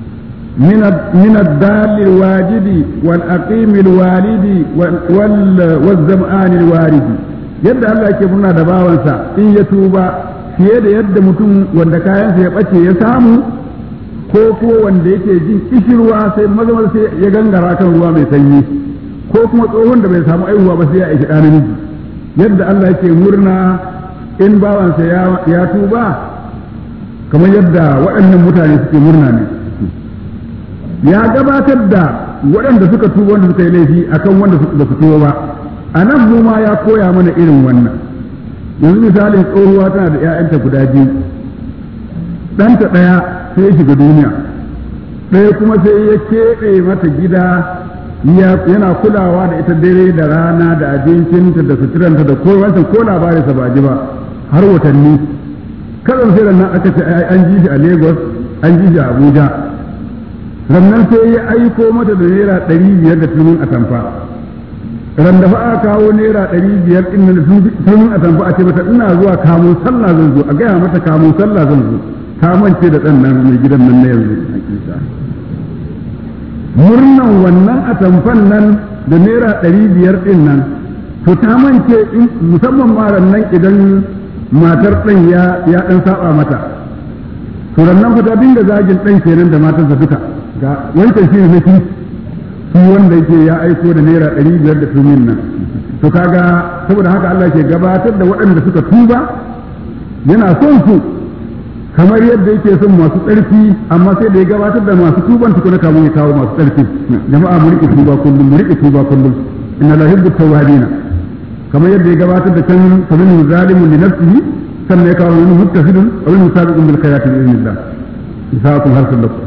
min min ad-dal al-wajidi wal aqim al-walidi wal zam'an al-waridi yadda Allah yake murna da bawansa in ya tuba fiye da yadda mutum wanda kayansa ya bace ya samu ko ko wanda yake jin kishirwa sai mazamar sai ya gangara kan ruwa mai sanyi ko kuma tsohon da bai samu aihuwa ba sai ya aiki ɗan namiji yadda Allah yake murna in bawansa ya tuba kamar yadda waɗannan mutane suke murna ne ya gabatar da waɗanda suka tuba wanda suka yi laifi akan wanda ba su tuba ba a nan mu ma ya koya mana irin wannan yanzu misalin tsohuwa tana da 'ya'yanta guda biyu ɗanta ɗaya sai ya shiga duniya ɗaya kuma sai ya keɓe mata gida yana kulawa da ita dare da rana da abincinta da suturanta da ko wancan ko labarin sa ba ji ba har watanni kazan sai nan aka ce an ji shi a Lagos an ji shi a Abuja sannan sai ya aiko mata da naira ɗari biyar da tunin atamfa ran da fa aka kawo naira ɗari biyar ɗin nan sun a tamfa a ce mata ina zuwa kamun sallah zan zo a gaya mata kamun sallah zan zo ta mance da ɗan nan mai gidan nan na yanzu murnan wannan a tamfan nan da naira ɗari biyar ɗin nan to ta mance musamman ma nan idan matar ɗan ya ya ɗan saba mata to nan fa ta dinga zagin ɗan kenan da matarsa duka ga wancan shi ne shi shi wanda yake ya aiko da naira ɗari biyar da tumin nan to kaga saboda haka Allah ke gabatar da waɗanda suka tuba yana son su kamar yadda yake son masu tsarki amma sai da ya gabatar da masu tuban tukuna kamun ya kawo masu tsarki jama'a mu riƙe tuba kullum mu riƙe tuba kullum inna la yuhibbu tawwabina kamar yadda ya gabatar da can famin zalimun li nafsihi sannan ya kawo wani muttasidun wa min sabiqun bil khayrati bi idnillah isaakum harsul lakum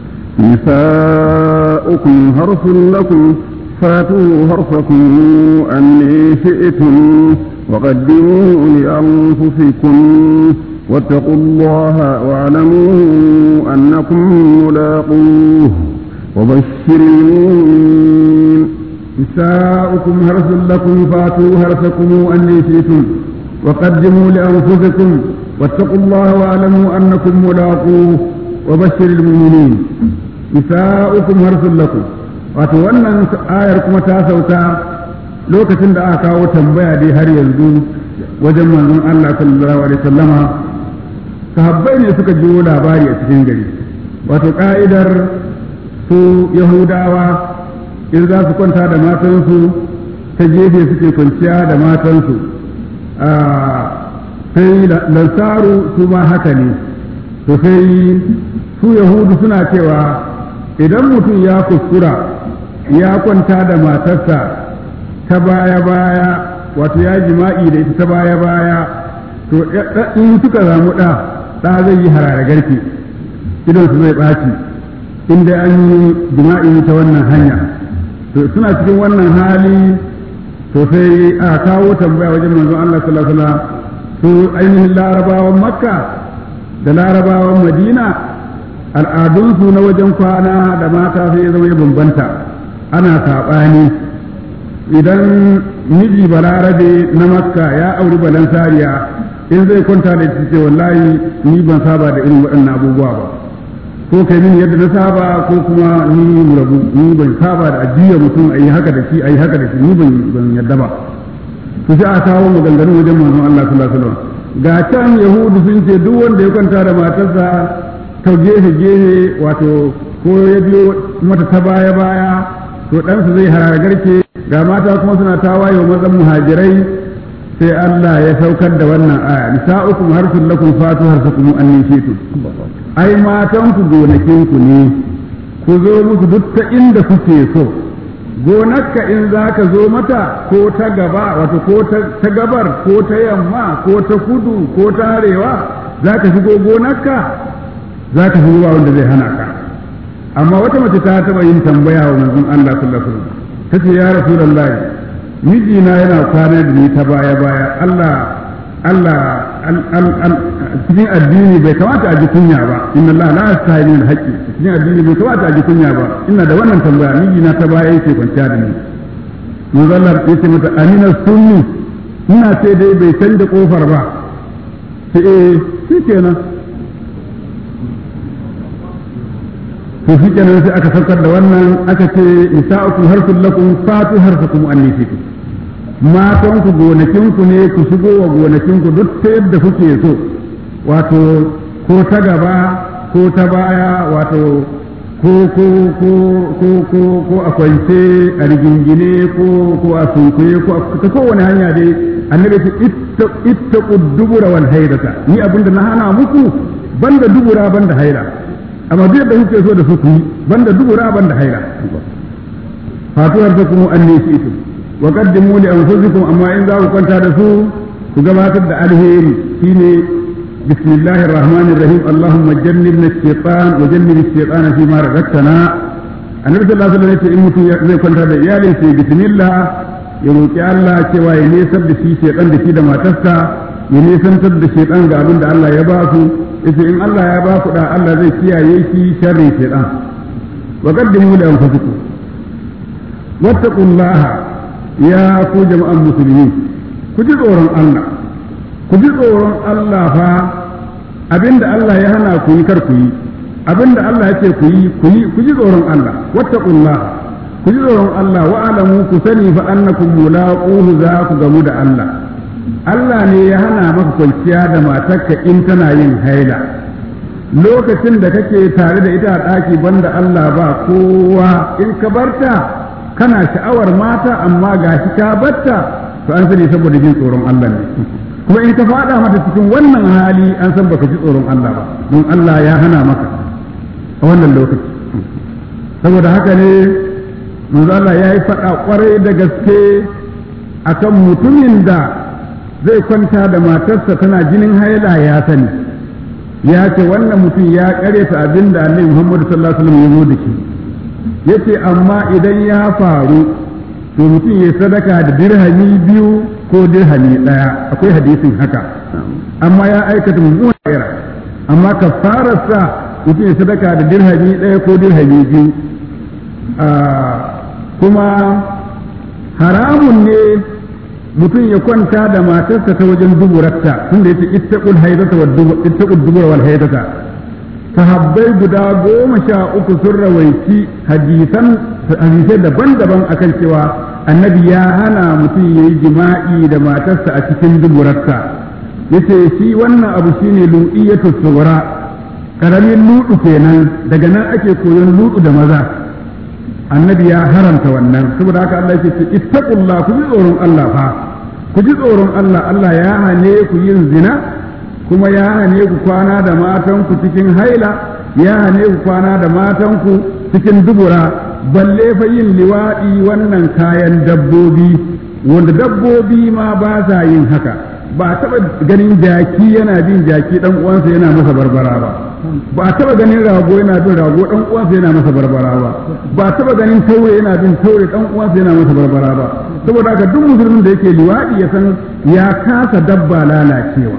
نساؤكم هرث لكم فاتوا هرثكم أن شئتم وقدموا لأنفسكم واتقوا الله واعلموا أنكم ملاقوه وبشر المؤمنين نساؤكم هرث لكم فاتوا هرثكم أن شئتم وقدموا لأنفسكم واتقوا الله واعلموا أنكم ملاقوه وبشر المؤمنين نساؤكم هرث لكم wato wannan ayar kuma ta sauka lokacin da aka kawo tambaya dai har yanzu wajen manzon Allah sallallahu alaihi wasallama sahabbai ne suka jiwo labari a cikin gari wato ka'idar su yahudawa in za su kwanta da matansu ta gefe suke kwanciya da matansu sai lansaru su ma haka ne to sai su yahudu suna cewa idan mutum ya kuskura ya kwanta da matarsa ta baya-baya wato ya jima'i da ita ta baya-baya to in suka zamu ɗa ɗa zai yi harare garke idan su zai ɓaci inda an yi jima'i ta wannan hanya to suna cikin wannan hali to sai a kawo tambaya wajen manzon Allah sallallahu alaihi wasallam su ainihin larabawan makka da larabawan madina al'adunsu na wajen kwana da mata sai ya zama ya bambanta ana saɓani idan miji balarabe na makka ya auri balansariya in zai kwanta da ita ce wallahi ni ban saba da irin waɗannan abubuwa ba ko kai mini yadda na saba ko kuma ni mu rabu ni ban saba da ajiya mutum a yi haka da shi a yi haka da shi ni ban ban yadda ba to sai a kawo maganganu wajen manzon Allah sallallahu alaihi wasallam ga can yahudu sun ce duk wanda ya kwanta da matarsa ta gefe gefe wato ko ya biyo mata ta baya baya to ɗansa zai harara garke ga mata kuma suna tawaye wa mazan muhajirai sai Allah ya saukar da wannan aya nisa'ukum harsun lakum fatu harsakum annin shitu ai matan ku gonakin ku ne ku zo musu duk ta inda kuke so gonarka in za ka zo mata ko ta gaba wato ko ta gabar ko ta yamma ko ta kudu ko ta arewa za ka shigo gonarka za ka shigo wanda zai hana ka amma wata mace ta taɓa yin tambaya wa manzon Allah sallallahu alaihi wasallam tace ya rasulullahi mijina yana kwana da ni ta baya baya Allah Allah cikin addini bai kamata a ji kunya ba inna Allah la yastahi min haqqi cikin addini bai kamata a ji kunya ba ina da wannan tambaya mijina ta baya yake kwanciya da ni manzon Allah yace mata amina sunni ina ce dai bai canza kofar ba sai eh shikenan to shi kenan sai aka saukar da wannan aka ce nisa'ukum harsul lakum fatu harsakum an nisikum matan ku gonakin ku ne ku shigo wa gonakin ku duk ta yadda kuke so wato ko ta gaba ko ta baya wato ko ko ko ko ko ko a kwance a rigingine ko ko a sunkuye ko ta kowane hanya dai annabi ce ittaqu dubura wal haidata ni abinda na hana muku banda dubura banda haida amma duk da kuke so da su ku yi banda dubura banda haila fatuwar ta kuma an ne shi wa qaddimu li anfusikum amma in za ku kwanta da su ku gabatar da alheri shine bismillahir rahmanir rahim allahumma jannibna ash-shaytan wa jannib ash-shaytana fi ma razaqtana annabi sallallahu alaihi wasallam in mutum zai kwanta da iyalin sai bismillah ya roki Allah cewa ya nesar da shi shaytan da shi da matarsa ya nesantar da shaytan ga abin da Allah ya ba su yace in Allah ya ba ku da Allah zai kiyaye shi sharri shaytan wa qaddimu li anfusikum wattaqullaha ya ku jama'an musulmi ku ji tsoron Allah ku ji tsoron Allah fa abinda Allah ya hana ku yi kar ku yi abinda Allah ya ce ku yi ku yi ku ji tsoron Allah wattaqullah ku ji tsoron Allah wa alamu ku sani fa annakum mulaquhu za ku gamu da Allah Allah ne ya hana maka kwanciya da matarka in tana yin haila lokacin da kake tare da ita a ɗaki banda Allah ba kowa in ka barta kana sha'awar mata amma ga shi ka barta to an sani saboda jin tsoron Allah ne kuma in ka faɗa mata cikin wannan hali an san baka ji tsoron Allah ba don Allah ya hana maka a wannan lokaci saboda haka ne manzo Allah ya yi faɗa ƙwarai da gaske akan mutumin da zai kwanta da matarsa tana jinin haila ya sani ya ce wannan mutum ya ta abin da annabi Muhammad sallallahu alaihi wasallam ya zo da shi yace amma idan ya faru to mutum ya sadaka da dirhami biyu ko dirhami daya akwai hadisin haka amma ya aikata mummunan ira amma kafararsa mutum ya sadaka da dirhami daya ko dirhami biyu kuma haramun ne mutum ya kwanta da matarsa ta wajen duburarta tunda yace ittaqul haidata wa ittaqul dubura wal haidata sahabbai guda goma sha uku sun rawaici hadisan hadisai daban-daban akan cewa annabi ya hana mutum yayi jima'i da matarsa a cikin duburarta yace shi wannan abu shine lu'iyatu sughra karamin ludu kenan daga nan ake koyon ludu da maza annabi ya haramta wannan saboda haka Allah yake ce ittaqullah ku ji tsoron Allah fa ku ji tsoron Allah Allah ya hane ku yin zina kuma ya hane ku kwana da matanku cikin haila ya hane ku kwana da matanku cikin dubura balle fa yin liwaɗi wannan kayan dabbobi wanda dabbobi ma ba sa yin haka ba taɓa ganin jaki yana bin jaki ɗan uwansa yana masa barbara ba ba taɓa ganin rago yana bin rago ɗan uwansa yana masa barbara ba ba taɓa ganin taure yana bin taure ɗan uwansa yana masa barbara ba saboda haka duk musulmin da yake liwaɗi ya san ya kasa dabba lalacewa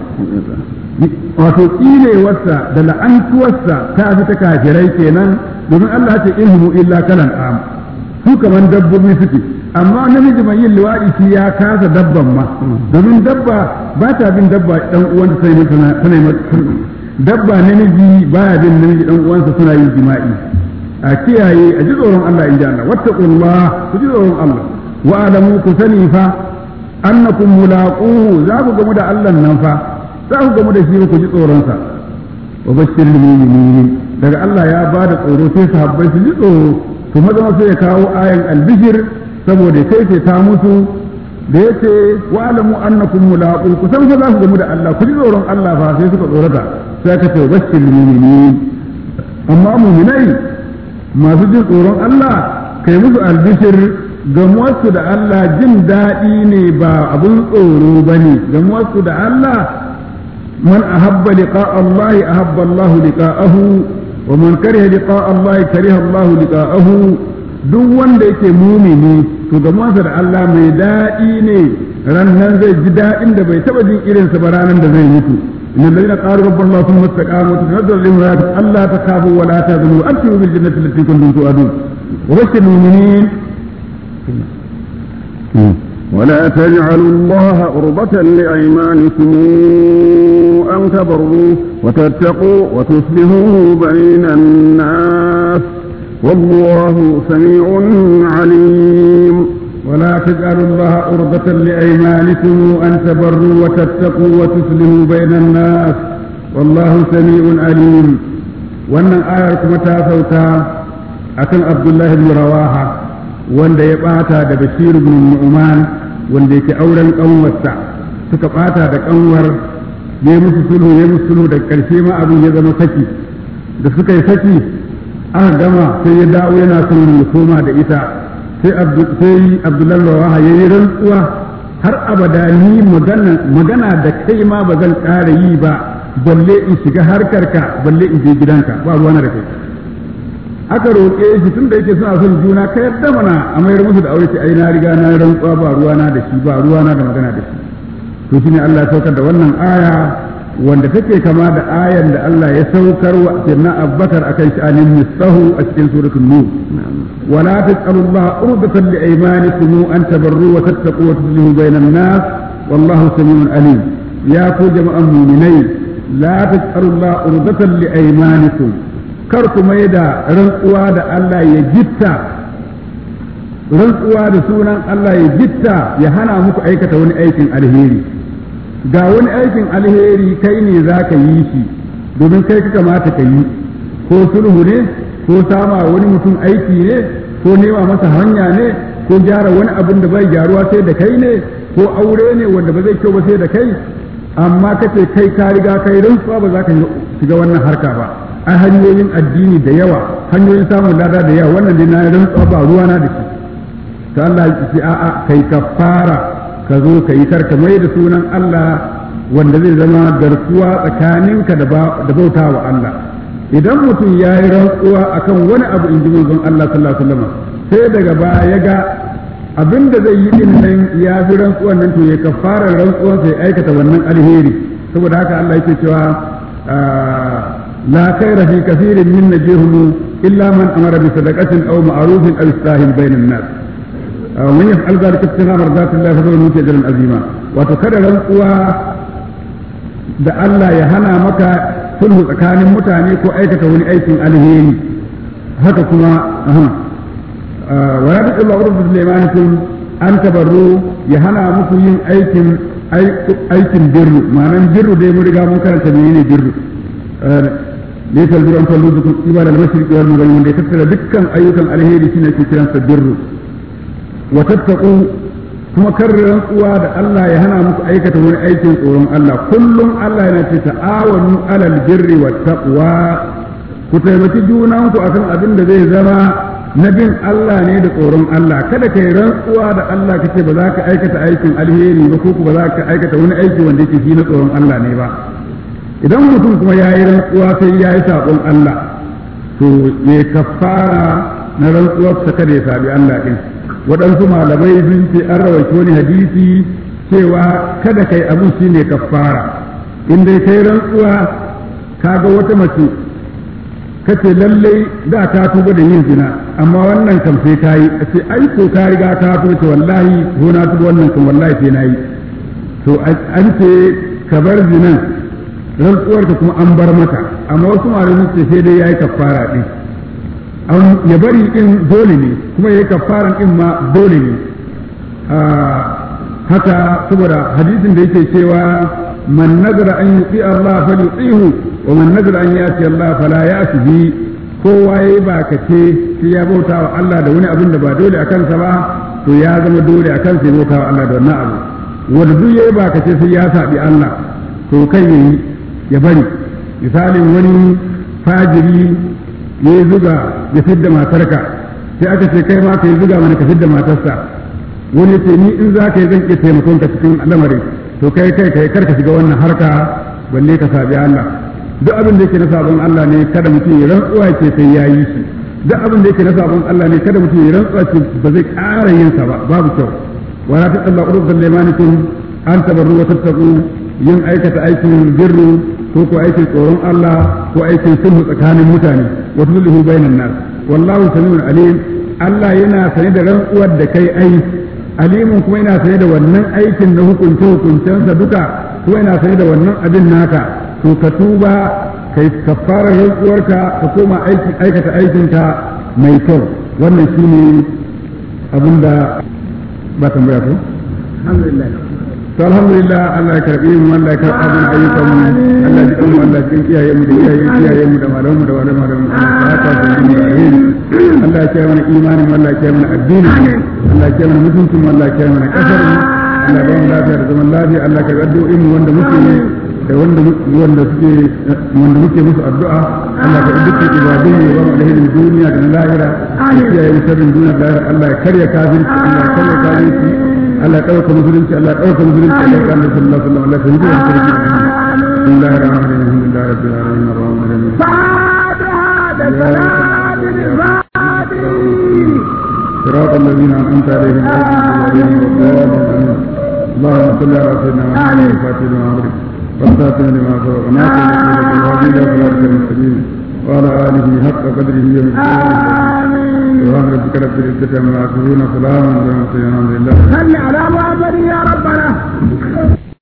wato tsinewarsa da la'antuwarsa ta fi ta kafirai kenan domin Allah ce in humu illa kalan am su kaman dabbobi suke amma namiji mai yin liwaɗi shi ya kasa dabban ma domin dabba ba ta bin dabba dan uwanta sai mata tana dabba namiji baya bin namiji dan uwansa suna yin jima'i a kiyaye a ji tsoron Allah in ji Allah wattaqullah ku ji tsoron Allah wa alamu ku sani fa annakum mulaquhu za ku gamu da Allah nan fa za ku gamu da shi ku ji tsoronsa wa bashir mu'minin daga Allah ya ba da tsoro sai sahabbai su ji tsoro to maza sai ya kawo ayan albishir saboda kai ce ta musu da yace wa alamu annakum mulaqu ku san fa za ku gamu da Allah ku ji tsoron Allah fa sai suka tsorata sai ka ce wa bashir mu'minin amma mu'minai masu jin tsoron Allah kai musu albishir gamuwarsu da Allah jin daɗi ne ba abun tsoro ba ne gamuwarsu da Allah man ahabba liqa Allah ahabba Allah liqa'ahu wa man kariha liqa Allah kariha Allah liqa'ahu duk wanda yake mumini to gamuwarsa da Allah mai daɗi ne rannan zai ji daɗin da bai taɓa jin irinsa ba ranar da zai mutu إن الذين قالوا ربنا الله ثم استقاموا تتنزل عليهم ألا تخافوا ولا تحزنوا وأبشروا بالجنة التي كنتم توعدون وبشر المؤمنين ولا تجعلوا الله عرضة لأيمانكم أن تبروا وتتقوا وتصلحوا بين الناس والله سميع عليم ولا تجعلوا الله عرضة لأيمانكم أن تبروا وتتقوا وتصلحوا بين الناس والله سميع عليم وأن آية متى sauka akan Abdullahi bin Rawaha wanda ya bata da Bashir bin Nu'man wanda yake auren kanwarsa suka bata da kanwar ya musu sulhu ya musu sulhu da karshe ma abin ya zama saki da suka yi saki aka gama sai ya dawo yana son ya koma da ita sai Abdullahi Rawaha ya yi rantsuwa har abada ni magana da kai ma ba zan ƙara yi ba balle in shiga harkarka balle in je gidanka ba ruwana da kai aka roƙe shi tun da yake suna son juna ka yadda mana a mayar musu da aure ce ai na riga na rantsuwa ba ruwana da shi ba ruwana da magana da shi to shine Allah ya saukar da wannan aya wanda take kama da ayan da Allah ya saukar wa sirna Abubakar akan sha'anin misahu a cikin suratul nur wala tas'alullaha urdatan li aymanikum an tabarru wa tattaqu wa tuslihu bainan nas wallahu samiun alim ya ku jama'an mu'minai la tas'alullaha urdatan li aymanikum kar ku mai da rantsuwa da Allah ya gitta rantsuwa da sunan Allah ya gitta ya hana muku aikata wani aikin alheri ga wani aikin alheri kai ne za ka yi shi domin kai ka kamata ka yi ko sulhu ne ko sama wani mutum aiki ne ko nema masa hanya ne ko gyara wani abin da bai gyaruwa sai da kai ne ko aure ne wanda ba zai kyau ba sai da kai amma kace kai ka riga kai rantsuwa ba za ka shiga wannan harka ba ai hanyoyin addini da yawa hanyoyin samun lada da yawa wannan dai na rantsuwa ba ruwa na da shi to Allah ya ce a'a kai kafara ka zo ka yi karka mai da sunan Allah wanda zai zama garkuwa tsakaninka da bauta wa Allah idan mutum ya yi rantsuwa akan wani abu in ji manzon Allah sallallahu alaihi wasallam sai daga baya ya ga abin da zai yi din nan ya fi rantsuwan nan to ya kafara rantsuwan sai aikata wannan alheri saboda haka Allah yake cewa la khaira fi kathirin min najihum illa man amara bi sadaqatin aw ma'rufin aw islahin bainan nas ومن يفعل ذلك ابتغاء مرضات الله فسوف نؤتي اجرا عظيما وتكرر rantsuwa da Allah ya hana maka sulhu tsakanin mutane ko aikata wani aikin alheri haka kuma wa ya bi Allah urdu limanikum an tabarru ya hana muku yin aikin aikin birru ma'anan birru dai mun riga mun karanta menene birru laysa albirru an tallu bikum ibada al-mashriqi wal maghrib wanda ya tattara dukkan ayyukan alheri shine ke kiransa birru wa tattaqu kuma karrin rantsuwa da Allah ya hana muku aikata wani aikin tsoron Allah kullum Allah yana ce ta'awanu alal birri wat taqwa ku taimaki junanku akan abin da zai zama na bin Allah ne da tsoron Allah kada kai rantsuwa da Allah kace ba za ka aikata aikin alheri ba ko ba za ka aikata wani aiki wanda yake shi na tsoron Allah ne ba idan mutum kuma ya yi rantsuwa sai ya yi saƙon Allah to ya kafara na rantsuwar sa kada ya sabi Allah din waɗansu malamai sun ce an rawaito wani hadisi cewa kada kai abin shi ne kafara in dai kai rantsuwa kaga wata mace kace lallai da ta tuba da yin zina amma wannan kam sai ta yi ce ai ko ka riga ka tuba ce wallahi ko na tuba wannan kam wallahi sai na yi to an ce ka bar zinan rantsuwarka kuma an bar maka amma wasu malamai ce sai dai yayi kafara din ya bari din dole ne kuma yayi kafaran din ma dole ne haka saboda hadisin da yake cewa man nazara an yuti Allah falyutihu wa man nazara an yati Allah fala yati bi kowa yayi ba kace sai ya bauta wa Allah da wani abin da ba dole a kansa ba to ya zama dole a kansa ya bauta wa Allah da wannan abu wanda duk yayi ba kace sai ya sabi Allah to kai yayi ya bari misalin wani fajiri ya yi zuga ya fidda matarka sai aka ce kai ma ka yi zuga mana ka fidda matarsa wani ce ni in za ka yi zan iya taimakon ka cikin lamarin to kai kai kai karka shiga wannan harka balle ka sabi Allah duk abin da yake na sabon Allah ne kada mutum ya rantsuwa ce sai ya yi shi duk abin da yake na sabon Allah ne kada mutum ya rantsuwa ce ba zai ƙara yin sa ba babu kyau wala ta Allah urdan limanikum an tabarru wa tattaqu yin aikata aikin birru ko ko aikin tsoron Allah ko aikin sulhu tsakanin mutane wa sulhu bainan nas wallahu samiun alim Allah yana sane da rantsuwar da kai ai alimun kuma yana sane da wannan aikin na hukunce hukuncensa duka kuma yana sane da wannan abin naka to ka tuba kai kafara rantsuwarka ka koma aikata aikinka mai kyau wannan shine abin da ba tambaya ko alhamdulillah to alhamdulillah Allah ya karbi mu Allah ya karbi abin ayyukan mu Allah ya kuma Allah ya kiyaye mu da iyaye kiyaye mu da malamu da wala malamu Allah ya ta mu da alheri Allah ya kiyaye mana imanin Allah ya kiyaye mana addini Allah ya kiyaye mana mutuncin Allah ya kiyaye mana kasar mu Allah ya ba mu lafiya da zaman lafiya Allah ya karbi addu'o'in mu wanda muke yi da wanda wanda suke wanda muke musu addu'a Allah ya dukkan ibadun mu wa alherin duniya da na lahira ya kiyaye mu sharrin duniya da lahira Allah ya karya kafirci Allah ya karya kafirci Allah ya ɗauka musulunci Allah ya ɗauka musulunci Allah ya kama sallallahu alaihi wa sallam Allah ya hudu wa sarki Bismillahir rahmanir rahim Alhamdulillahi rabbil alamin arrahmanir rahim فاتحة صلاة الفاتحة صراط الذين أنعمت عليهم غير المغضوب عليهم ولا الضالين اللهم صل على سيدنا محمد الفاتح لما أمرك والخاتم لما سبق ناصر الهدي الى صراطك المستقيم وعلى اله حق قدره ومقداره سبحان ربك رب العزه عما يصفون سلام على المرسلين الحمد لله صل على محمد يا ربنا